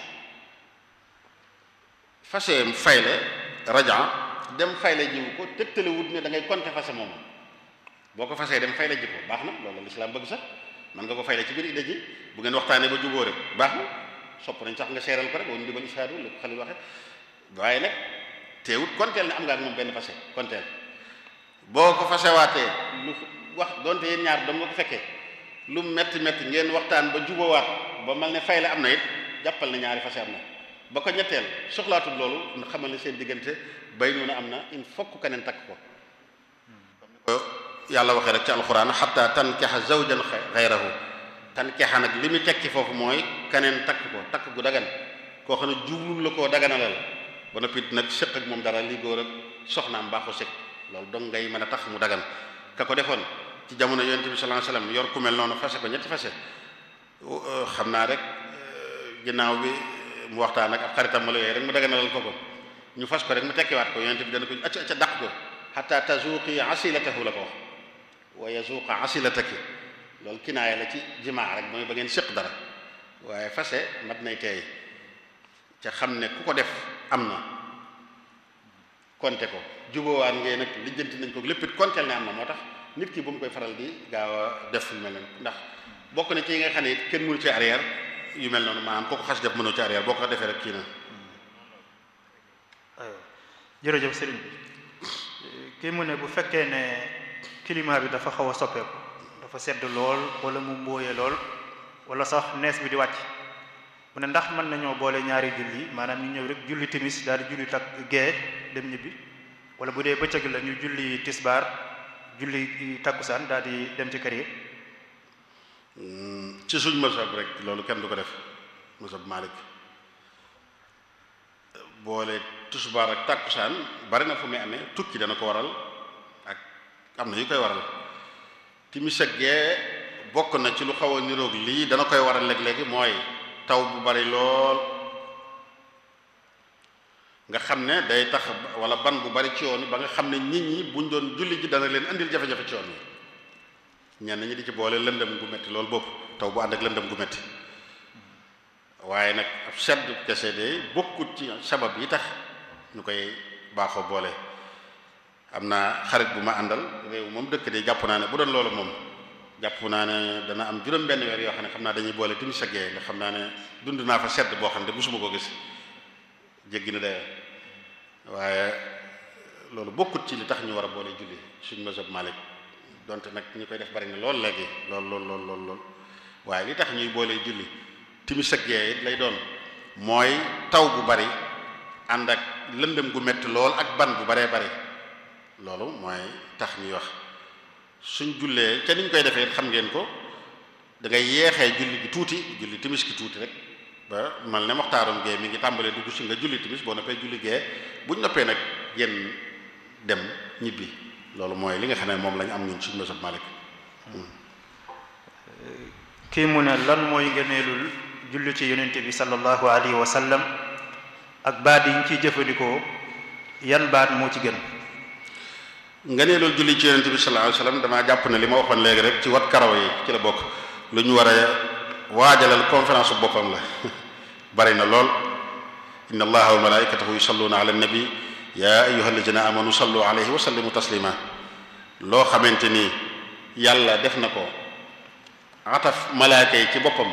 fase fay la raja dem fay la jiw ko tëgtale wut ne da ngay konte fase moom boo ko fasee dem fay la ji ko baax na loolu lislaam bëgg sax man nga ko fay la ci biir idda ji bu ngeen waxtaanee ba jubóo rek baax na sopp nañ sax nga seeral ko rek woon di bal isaadu la ko xalil waxe waaye nag teewut konteel ne am nga ak moom benn fase konteel boo ko fasewaatee lu wax donte yéen ñaar dong nga ko fekkee lu metti metti ngeen waxtaan ba jubóowaat ba mal ne fay la am na it jàppal na ñaari fase am na ba ko ñetteel soxlaatul loolu xamal ne seen diggante bay noonu am na il faut que keneen takk ko yàlla waxee rek ci alxuraan xatta tankexa zawjan xayrahu tankexa nag li mu tekki foofu mooy keneen takk ko takk gu dagan koo xam ne jublul la koo daganalal ba noppi nag sëq ak moom dara li góor ak soxnaam baaxu sëq loolu dong ngay mën a tax mu dagan ka ko defoon ci jamono yonent bi sallallahu alayhi wasallam yor ku mel noonu fase ko ñetti fase xam naa rek ginnaaw bi mu waxtaan ak ab xaritam ma la yooyu rek mu daganalal ko ko ñu fas ko rek mu tekkiwaat ko yonent bi dana ko acca acca dàq ko xatta tazuqi asilatahu la ko wax wa yazuqa asilataki loolu kinaaya la ci jimaa rek mooy ba ngeen séq dara waaye fase mat nay teey ca xam ne ku ko def am na konte ko jubóowaan ngeen nag lijjanti nañ ko lépp it konteel ne am na moo tax nit ki bu mu koy faral di gaaw a def yu mel noonu ndax bokk na ci yi nga xam ne it kenn mënu ci arrière yu mel noonu maanaam koo ko xas def mënoo ci arrière boo ko defee rek kii na jërëjëf sëriñ bi kii mu ne bu fekkee ne climat bi dafa xaw a soppeeku dafa sedd lool wala mu mbóoyee lool wala sax nees bi di wàcc mu ne ndax mën nañoo boole ñaari julli maanaam ñu ñëw rek julli timis daal di julli tak gee dem ñibbi wala bu dee bëccëg la ñu julli tisbaar julli takkusaan daal di dem ci kër yi ci suñ mazhab rek loolu kenn du ko def mazhab Malik boole tisbaar ak takkusaan bari na fu muy amee tukki dana ko waral ak am na yu koy waral timis ak gee bokk na ci lu xaw a niroog lii dana koy waral léeg-léegi mooy taw bu bari lool nga xam ne day tax wala ban bu bari ci yoon yi ba nga xam ne nit ñi buñ doon julli ji dana leen andil jafe-jafe ci yoon yi ñenn ñi di ci boole lëndëm gu metti loolu bopp taw bu ànd ak lëndëm gu metti waaye nag ab sedd kese de bokkut ci sabab yi tax ñu koy baaxoo boole am naa xarit bu ma àndal réew moom dëkk de jàpp naa ne bu doon loolu moom jàpp naa ne dana am juróom benn weer yoo xam ne xam naa dañuy boole timis ak gee nga xam naa ne dund naa fa sedd boo xam ne musuma ko gis jéggi na dayoo waaye loolu bokkut ci li tax ñu war a boole julli suñ mazhab Malik donte nag ñi koy def bari na lool léegi lool lool lool lool lool waaye li tax ñuy boole julli timis ak gee it lay doon mooy taw bu bari ànd ak lëndëm gu metti lool ak ban bu baree bari loolu mooy tax ñuy wax suñ jullee ca niñ koy defee xam ngeen ko da ngay yeexee julli gi tuuti julli timis gi tuuti rek ba mal ne moxtaarum gee mi ngi tàmbalee dugg si nga julli timis boo noppee julli gee buñ noppee nag génn dem ñibbi loolu mooy li nga xam ne moom lañ am ñun suñu mazhab Malik kii mu ne lan mooy ngëneelul julli ci yonente bi sallallahu alayhi wa sallam ak baat yi ñu ciy jëfandikoo yan baat moo ci gën ngëneelul julli ci yonente bi sallallahu alayhi wa sallam damaa jàpp ne li ma waxoon léegi rek ci wat karaw yi ci la bokk lu ñu war a waajalal conférence bu boppam la bari na lool inna allaha wa malaikatahu yusalluna ala nabi ya ayyuha alladina amanu sallu alayhi wa sallimu taslima loo xamante ni yàlla def na ko ataf malaaka yi ci boppam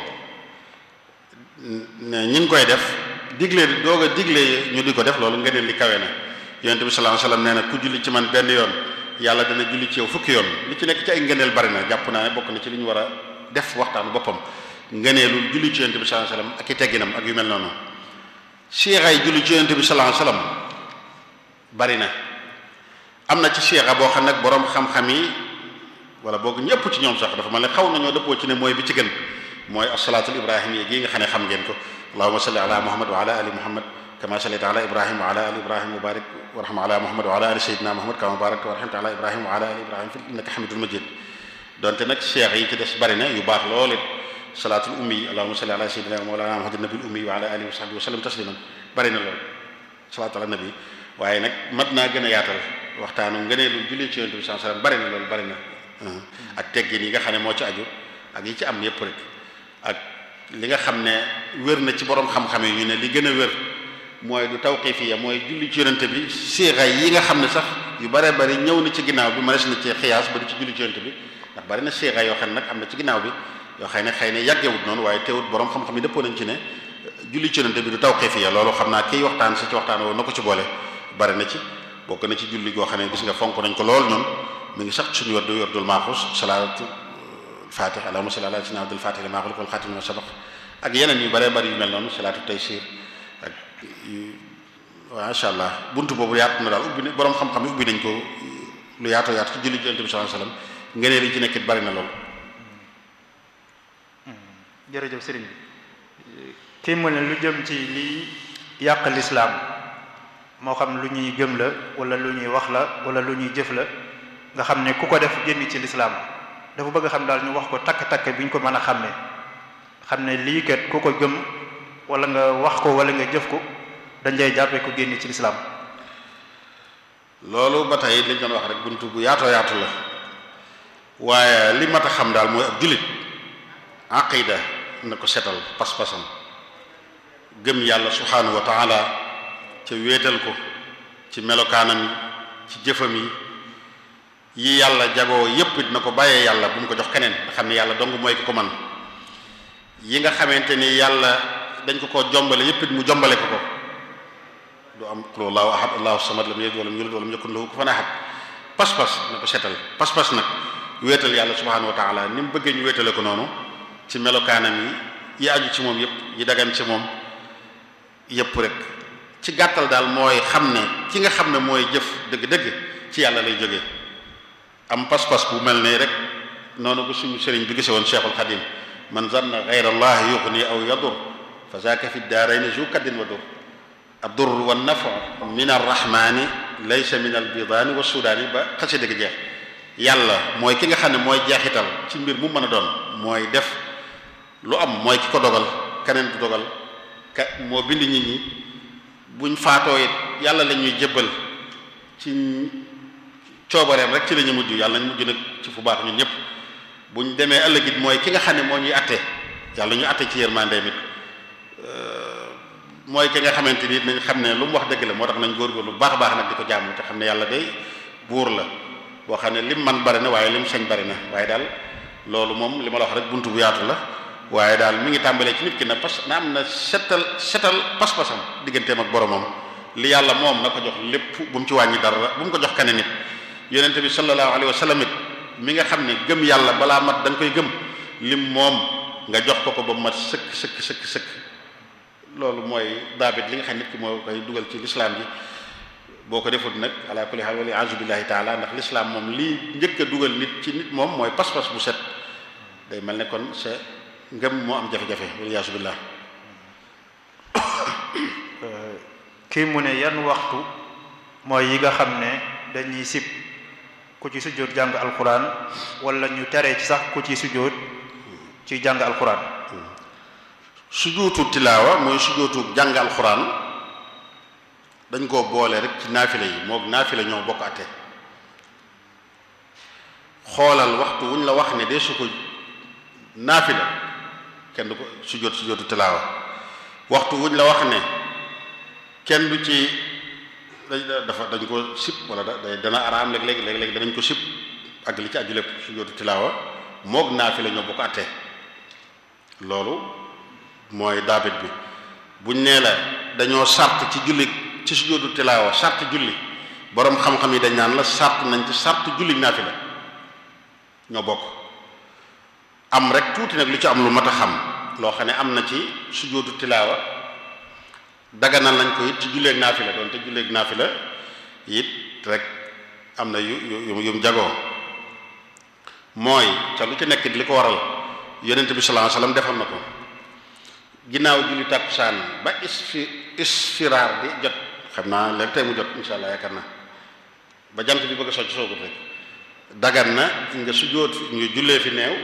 ñi ngi koy def digle doog a digle ñu di ko def loolu ngëneel li kawe na yonente bi sallallahu alayhi wasallam nee na ku julli ci man benn yoon yàlla dana julli ci yow fukki yoon li ci nekk ci ay ngëneel bari na jàpp naa ne bokk na ci li ñu war a def waxtaanu boppam ngëneelul julli ci yonente bi sallallahu alayhi wasallam ak i tegginam ak yu mel noonu siixaay julli ci yonente bi sallallahu alayhi wasallam bari na am na ci siixa boo xam nag boroom xam-xam yi wala boog ñëpp ci ñoom sax dafa mel ne xaw nañoo dëppoo ci ne mooy bi ci gën mooy asalaatul ibrahimiyya gi nga xam ne xam ngeen ko allahumma salli ala muhammad wa ala ali muhammad kama sallayta ala ibrahim wa ala ali ibrahim wa barik warham ala muhammad wa ala ali sayyidina muhammad kama barakta wa rahimta ala ibrahim wa ala ali ibrahim fi innaka hamidul majid donte nag cheikh yi ci des bari na yu baax lool it salaatul ummi allahumma salli ala sayyidina mawlana muhammadin nabil ummi wa ala alihi wa sahbihi wa sallam tasliman bari na lool salaatu ala nabi waaye nag mat naa gën a yaatal waxtaanu ngëneelu julli ci yonent bi sallallahu alayhi wasallam bari na loolu bari na ak teggin yi nga xam ne moo ci aju ak yi ci am yépp rek ak li nga xam ne wér na ci borom xam-xam yi ñu ne li gën a wér mooy du tawqifiya mooy julli ci yonent bi siixa yi nga xam ne sax yu bare bari ñëw na ci ginnaaw bi mënees na ci xiyaas ba di ci julli ci yonent bi ndax bari na siixa yoo xam ne nag am na ci ginnaaw bi yoo xëy ne xëy ne yàggewut noonu waaye teewut borom xam-xam yi dëppoo nañ ci ne julli ci yonent bi du tawqifiya loolu xam naa kiy waxtaan si ci waxtaan woo na ko ci boole bari na ci bokk na ci julli goo xam ne gis nga fonk nañ ko lool ñun mi ngi sax suñu werdu werdul maaxus salaatu fatih allahumma salli ala sayyidina abdul fatih lima xuliq wal xatim lima sabaq ak yeneen yu bare bari yu mel noonu salaatu taysir ak masha allah buntu boobu yaatu na daal ubbi ne borom xam-xam yi ubbi nañ ko lu yaatoo yaatu ci julli ci yonent bi sallallahu alayhi wasallam ngëneel yi ci nekkit bari na lool jërëjëf sëriñ bi kii mu ne lu jëm ci liy yàq lislaam moo xam lu ñuy gëm la wala lu ñuy wax la wala lu ñuy jëf la nga xam ne ku ko def génn ci lislaam dafa bëgg xam daal ñu wax ko takk-takk bi ñu ko mën a xàmmee xam ne lii kat ku ko gëm wala nga wax ko wala nga jëf ko dañ lay jàppee ko génn ci lislaam loolu ba tey liñ doon wax rek buntu bu yaatoo yaatu la waaye li mat a xam daal mooy ab jullit aqida na ko setal pas-pasam gëm yàlla subhanahu wa taala ca wéetal ko ci melokaanam yi ci jëfam yi yi yàlla jagoo yépp dina ko bàyyee yàlla bu mu ko jox keneen nga xam ne yàlla dong mooy ki ko man yi nga xamante ni yàlla dañ ko ko jombale yépp it mu jombale ko ko du am qul allahu ahad allahu samad lam yalid walam yulad walam yakun lahu kufuwan ahad pas-pas na ko setal pas-pas nag wéetal yàlla subhanahu wa taala ni mu bëggee ñu wéetale ko noonu ci melokaanam yi yi aju ci moom yépp yi dagan ci moom yépp rek ci gàttal daal mooy xam ne ki nga xam ne mooy jëf dëgg-dëgg ci yàlla lay jógee am pas-pas bu mel ne rek noonu ko suñu sëriñ bi gise woon cheikhul xadim man zanna gayra allahi yuxni aw yadur fa zaaka fi daarayni zu kaddin wa dur addur wa nafu min arrahmani laysa min albidaani wa sudaani ba xasi dëgg jeex yàlla mooy ki nga xam ne mooy jeexital ci mbir mu mën a doon mooy def lu am mooy ki ko dogal keneen du dogal ka moo bind nit ñi buñ faatoo it yàlla la ñuy jébbal ci coobareem rek ci la ñu mujj yàlla nañ mujj nag ci fu baax ñun ñëpp buñ demee ëllëg it mooy ki nga xam ne moo ñuy atte yàlla ñu atte ci yërmandeem it mooy ki nga xamante ni nañ xam ne lu mu wax dëgg la moo tax nañ góorgóorlu bu baax a baax nag di ko jaamu te xam ne yàlla day buur la boo xam ne lim man bari na waaye lim sañ bari na waaye daal loolu moom li ma la wax rek buntu bu yaatu la waaye daal mi ngi tàmbalee ci nit ki na pas na am na setal setal pas-pasam digganteem ak boromam li yàlla moom na ko jox lépp bu mu ci wàññi dara bu mu ko jox keneen nit yonent bi sallallahu alayhi wa sallam it mi nga xam ne gëm yàlla balaa mat da nga koy gëm lim moom nga jox ko ko ba mat sëkk sëkk sëkk sëkk loolu mooy daabit li nga xam nit ki moo koy dugal ci lislaam ji boo ko defut nag ala kulli haal wala a'uuzu billahi taala ndax lislaam moom lii njëkk a dugal nit ci nit moom mooy pas-pas bu set day mel ne kon sa ngëm moo am jafe-jafe wala yaasu billah kii mu ne yan waxtu mooy yi nga xam ne dañuy sib ku ci sujjóot jàng alquran wala ñu tere ci sax ku ci sujjóot ci jàng alquran sujjóotu tilaawa mooy sujjóotu jàng alquran dañ koo boole rek ci naafila yi moog naafila ñoo bokk ate xoolal waxtu wuñ la wax ne de su ko naafila kenn du ko sujjóot sujjóotu tilaawa waxtu wuñ la wax ne kenn du ci dafa dañ ko sib wala da dana araam léeg-léeg léeg-léeg danañ ko sib ak li ci aju lépp sujjóotu tilaawa moog naafila ñoo bokk ate loolu mooy daabit bi buñ nee la dañoo sart ci julli ci sujjóotu tilaawa sart julli boroom xam-xam yi dañ naan la sart nañ ci sart julli naafila ñoo bokk am rek tuuti nag lu ci am lu mat a xam loo xam ne am na ci sujjóotu tilaawa daganal nañ ko it ci julleeg naafila doon te julleeg naafila it rek am na yu yu yu mu jagoo mooy ca lu ci nekk li ko waral yonent bi sallallahu alayhi wasallam defoon na ko ginnaaw julli tàkkusaan ba isfi isfiraar di jot xam naa léegi tey mu jot insha allah yaakaar naa ba jant bi bëgg a socc soogut rek dagan na nga sujjóot ñu jullee fi neew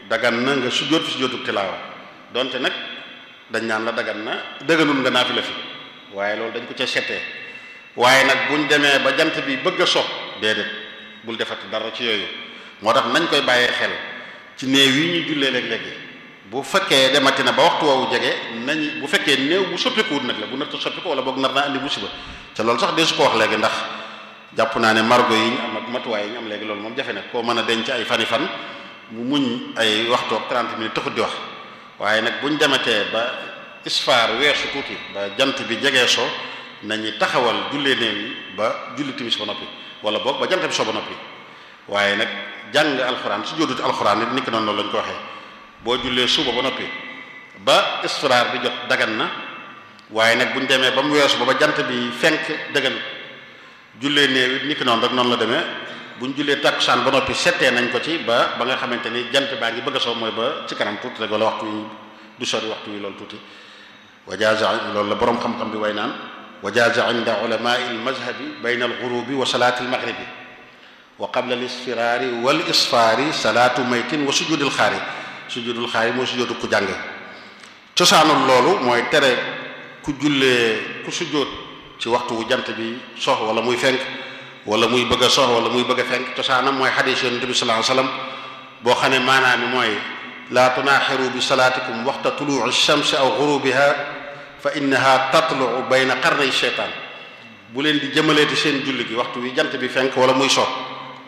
dagan na nga sujjóot fi sujjóotu tilaawa donte nag dañ naan la dagan na dëgganul nga naafila fi waaye loolu dañ ko ca settee waaye nag buñ demee ba jant bi bëgg a so déedéet bul defati dara ci yooyu moo tax nañ koy bàyyee xel ci néew yi ñu jullee léeg-léegi bu fekkee demati na ba waxtu woowu jege nañ bu fekkee néew bu soppikuwut nag la bu narta soppiku wala boog nar naa andi musiba te loolu sax dee su ko wax léegi ndax jàpp naa ne margo yi ñu am ak matuwaay yi ñu am léegi loolu moom jafe na koo mën a denc ay fani fan mu muñ ay waxtu ak 30 minutes taxut di wax waaye nag buñ dematee ba isfaar weesu tuuti ba jant bi jegee so nañu taxawal jullee néew yi ba julli timis ba noppi wala boog ba jant bi so ba noppi waaye nag jàng alxuraan su jóodut alxuraan nit niki noonu loolu lañ ko waxee boo jullee suba ba noppi ba isfiraar bi jot dagan na waaye nag buñ demee ba mu weesu ba ba jant bi fenk dagan jullee néew it niki noonu rek noonu la demee buñ jullee takkusaan ba noppi settee nañ ko ci ba ba nga xamante ni jant baa ngi bëgg a soo mooy ba ci kanam tuuti rek wala waxtu wi du sori waxtu wi loolu tuuti wajaaza loolu la boroom xam-xam bi way naan wajaaza inda ulamai almazhabi bayna alghurubi wa salaati almaghribi wa qabla alisfiraari wal isfaari salaatu maytin wa sujudil xaari sujudul xaari mooy sujudu ku jàng cosaanul loolu mooy tere ku jullee ku sujjóot ci waxtu wu jant bi sox wala muy fenk wala muy bëgg a sox wala muy bëgg a fenk cosaanam mooy xadiis yonent bi sallallahu alayhi wasallam boo xam ne maanaam mi mooy laa tunaaxiru bi salaatikum waxta tuluuci shamsi aw gurubiha fa innaha tatluu bayna qarnay sheytaan bu leen di jëmaleeti seen julli gi waxtu wi jant bi fenk wala muy sox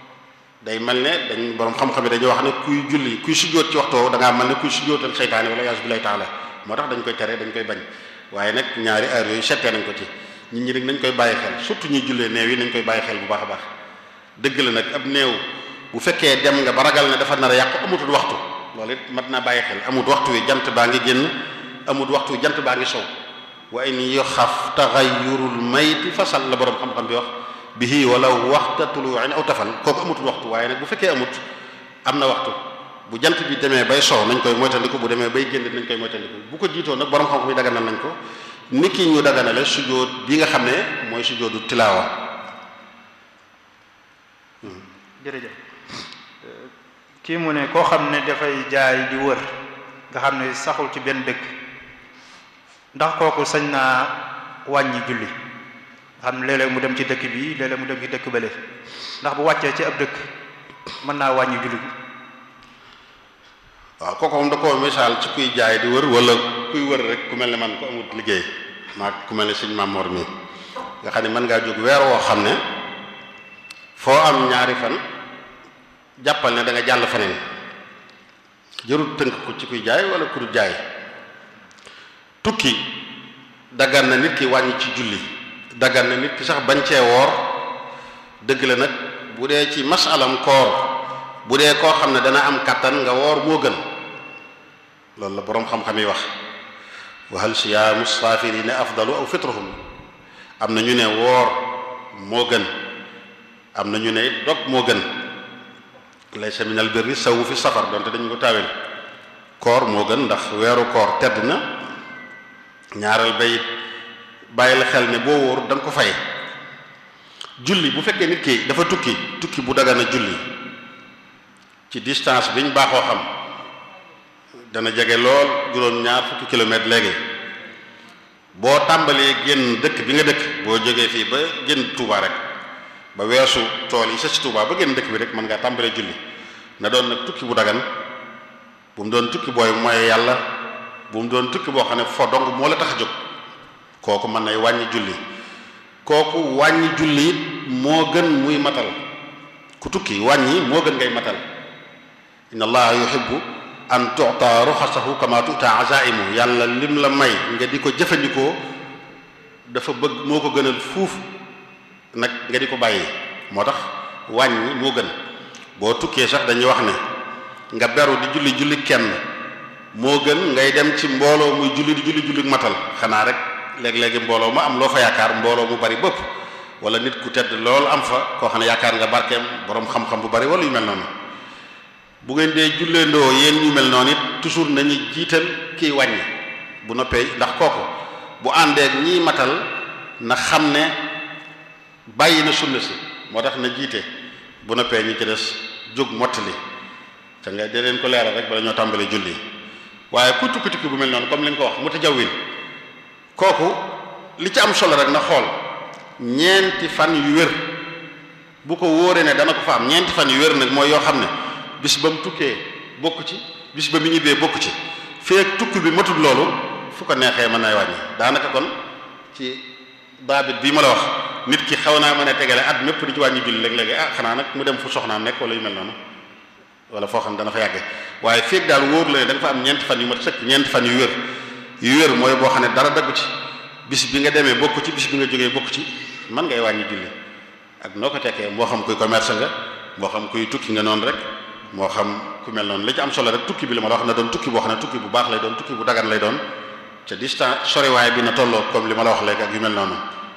day mel ne dañ borom xam-xam yi dañuy wax ne kuy julli kuy sujjóot ci waxtu woowu da ngaa mel ne kuy sujjóotal seytaane wala yaasu billahi taala moo tax dañ koy tere dañ koy bañ waaye nag ñaari heure yooyu settee nañ ko ci nit ñi nag nañ koy bàyyi xel surtout ñuy jullee néew yi nañ koy bàyyi xel bu baax a baax dëgg la nag ab néew bu fekkee dem nga ba ragal ne dafa nar a yàqu amutul waxtu loolu it mat naa bàyyi xel amut waxtu wi jant baa ngi génn amut waxtu wi jant baa ngi sow wa in yoxaf taxayurul mayti fasal la borom xam-xam bi wax bihi wala waxta tuluuin aw tafal kooku amutul waxtu waaye nag bu fekkee amut am na waxtu bu jant bi demee bay sow nañ koy moytandiku bu demee bay génn nañ koy moytandiku bu ko jiitoo nag borom xam-xam yi daganal nañ ko nit ki ñu daganale sujjóot bi nga xam ne mooy sujjóotu tilaawa jërëjëf kii mu ne koo xam ne dafay jaay di wër nga xam ne saxul ci benn dëkk ndax kooku sañ naa wàññi julli nga xam ne léeg-léeg mu dem ci dëkk bi léeg-léeg mu dem ci dëkk bële ndax bu wàccee ci ab dëkk mën naa wàññi julli bi waaw kooku moom da koo misaal ci kuy jaay di wër wala kuy wër rek ku mel ne man ko amut liggéey maa ku mel ne sëñ Mamor mi nga xam ne mën ngaa jóg weer woo xam ne foo am ñaari fan jàppal ne da nga jàll feneen jërul tënk ko ci kuy jaay wala ku du jaay tukki daggan na nit ki wàññi ci julli daggan na nit ki sax bañ cee woor dëgg la nag bu dee ci masalam koor bu dee koo xam ne dana am kàttan nga woor moo gën loolu la boroom xam-xam yi wax wa hal siyaamu saafirina afdalu aw fitruhum am na ñu ne woor moo gën am na ñu ne dog moo gën laysa min al birri sawu fi safar donte dañu ko taawel koor moo gën ndax weeru koor tedd na ñaareel bayit bàyyi la xel ne boo wóor da nga ko fay julli bu fekkee nit ki dafa tukki tukki bu dagana julli ci distance biñ baaxoo xam dana jege lool juróom-ñaar fukki kilomètre léegi boo tàmbalee génn dëkk bi nga dëkk boo jógee fii ba génn Touba rek ba weesu tool yi sa ci Touba ba génn dëkk bi rek mën ngaa tàmbalee julli na doon nag tukki bu dagan bu mu doon tukki booy mooy yàlla bu mu doon tukki boo xam ne fo dong moo la tax a jóg kooku mën nay wàññi julli kooku wàññi julli it moo gën muy matal ku tukki wàññi moo gën ngay matal inna allaha yuhibbu an tu'ta ruxasahu kama tu'ta azaimu yàlla lim la may nga di ko jëfandikoo dafa bëgg moo ko gënal fuuf nag nga di ko bàyyi moo tax wàññi moo gën boo tukkee sax dañuy wax ne nga beru di julli julli kenn moo gën ngay dem ci mbooloo muy julli di julli julli matal xanaa rek léeg-léegi mbooloo ma am loo fa yaakaar mbooloo mu bari bëpp wala nit ku tedd lool am fa koo xam ne yaakaar nga barkeem boroom xam-xam bu bari wala yu mel noonu bu ngeen dee julleendoo yéen ñu mel noonu it toujours nañu jiital kiy wàññi bu noppee ndax kooku bu àndeek ñiy matal na xam ne bàyyi na sunna si moo tax na jiite bu noppee ñi ci des jóg mottali te nga dee leen ko leeral rek bala ñoo tàmbalee julli waaye ku tukki tukki bu mel noonu comme li nga ko wax mu tajawwin kooku li ci am solo rek na xool ñeenti fan yu wér bu ko wóoree ne dana ko fa am ñeenti fan yu wér nag mooy yoo xam ne bis ba mu tukkee bokk ci bis ba mu ñibbee bokk ci feek tukki bi matul loolu fu ko neexee mën nay wàññi daanaka kon ci baabit bii ma la wax nit ki xaw naa mën a tegale at mépp di ci wàññi julli léeg-léegi ah xanaa nag mu dem fu soxnaam nekk wala yu mel noonu wala foo xam ne dana fa yàgge waaye feek daal wóor la ne da nga fa am ñeenti fan yu mat sëkk ñeenti fan yu wér yu wér mooy boo xam ne dara daggu ci bis bi nga demee bokk ci bis bi nga jógee bokk ci man ngay wàññi julli ak noo ko tekkee moo xam kuy commerce nga moo xam kuy tukki nga noonu rek moo xam ku mel noonu li ci am solo rek tukki bi la ma la wax na doon tukki boo xam ne tukki bu baax lay doon tukki bu dagan lay doon ca distance soriwaay bi na tolloo comme li ma la wax léegi ak yu mel noonu.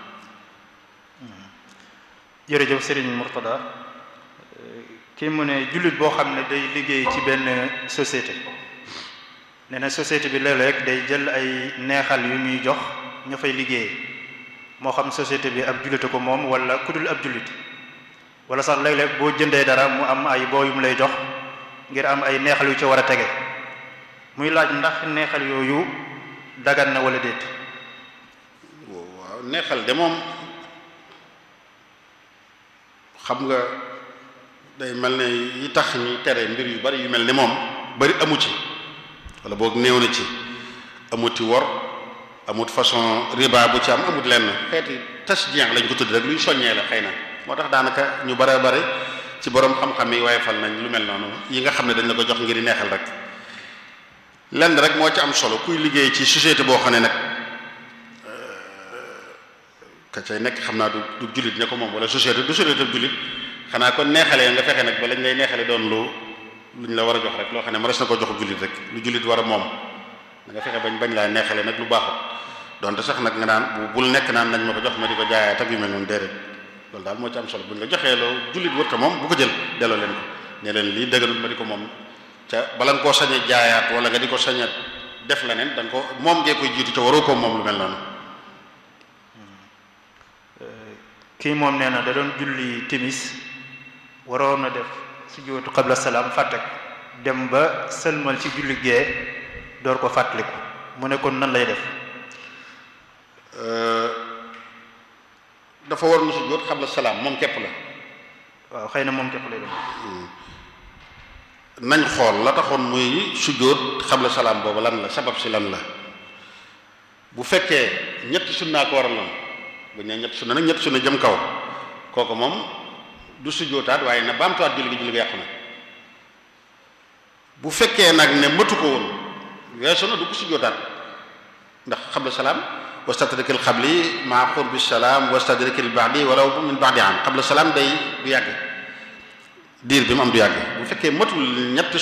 jërëjëf Serigne Mourtada kii mu ne jullit boo xam ne day liggéey ci benn société nee na société bi léeg-léeg day jël ay neexal yu muy jox ña fay liggéey moo xam société bi ab jullite ko moom wala ku dul ab jullit wala sax léeg-léeg boo jëndee dara mu am ay boo yu mu lay jox ngir am ay neexal yu ci war a tege muy laaj ndax neexal yooyu dagan na wala déet. waaw neexal de moom xam nga day mel ne yi tax ñuy tere mbir yu bari yu mel ni moom bari amu ci wala boog néew na ci amuti wor amut façon riba bu ci am amut lenn xeeti tasjien lañ ko tudd rek luy soññee la xëy na moo tax daanaka ñu bare bare ci borom xam-xam yi waaye fal nañ lu mel noonu yi nga xam ne dañ la ko jox ngir neexal rek lenn rek moo ci am solo kuy liggéey ci société boo xam ne nag ka cay nekk xam naa du du jullit ne ko moom wala société du société jullit xanaa kon neexalee nga fexe nag ba lañ lay neexale doon lu luñ la war a jox rek loo xam ne ma res na ko jox jullit rek lu jullit war a moom da nga fexe bañ bañ laa neexale nag lu baaxut donte sax nag nga naan bu bul nekk naan nañ ma ko jox ma di ko jaayaat ak yu mel noonu déedéet loolu daal moo ci am solo buñ la joxee loo jullit wërta moom bu ko jël delloo leen ko ne leen lii dëgganul ma di ko moom ca bala nga koo sañ a jaayaat wala nga di ko sañ a def leneen da nga ko moom ngee koy jiitu ca waroo ko moom lu mel noonu kii moom nee na da doon julli timis waroon na def sujjóotu qabla salaam fàtte ko dem ba sëlmal ci julli gee door ko fàttaliku mu ne kon nan lay def dafa war na sujjóot qabla salaam moom képp la waaw xëy na moom képp lay def nañ xool la taxoon muy sujjóot qabla salaam boobu lan la sabab si lan la bu fekkee ñetti sunnaa ko waraloon bu ñu ñetti sunna nag ñetti sunna jëm kaw kooku moom du sujjóotaat waaye na baamtuwaat julli gi julli gi yàqu na bu fekkee nag ne mëtu ko woon weesu na du ko sujjóotaat ndax qabla salaam wastadrikil qabli maa qurbi salaam wastadrikil ba'di walaw min ba'di am qabla salaam day du yàgg diir bi mu am du yàgg bu fekkee matul ñetti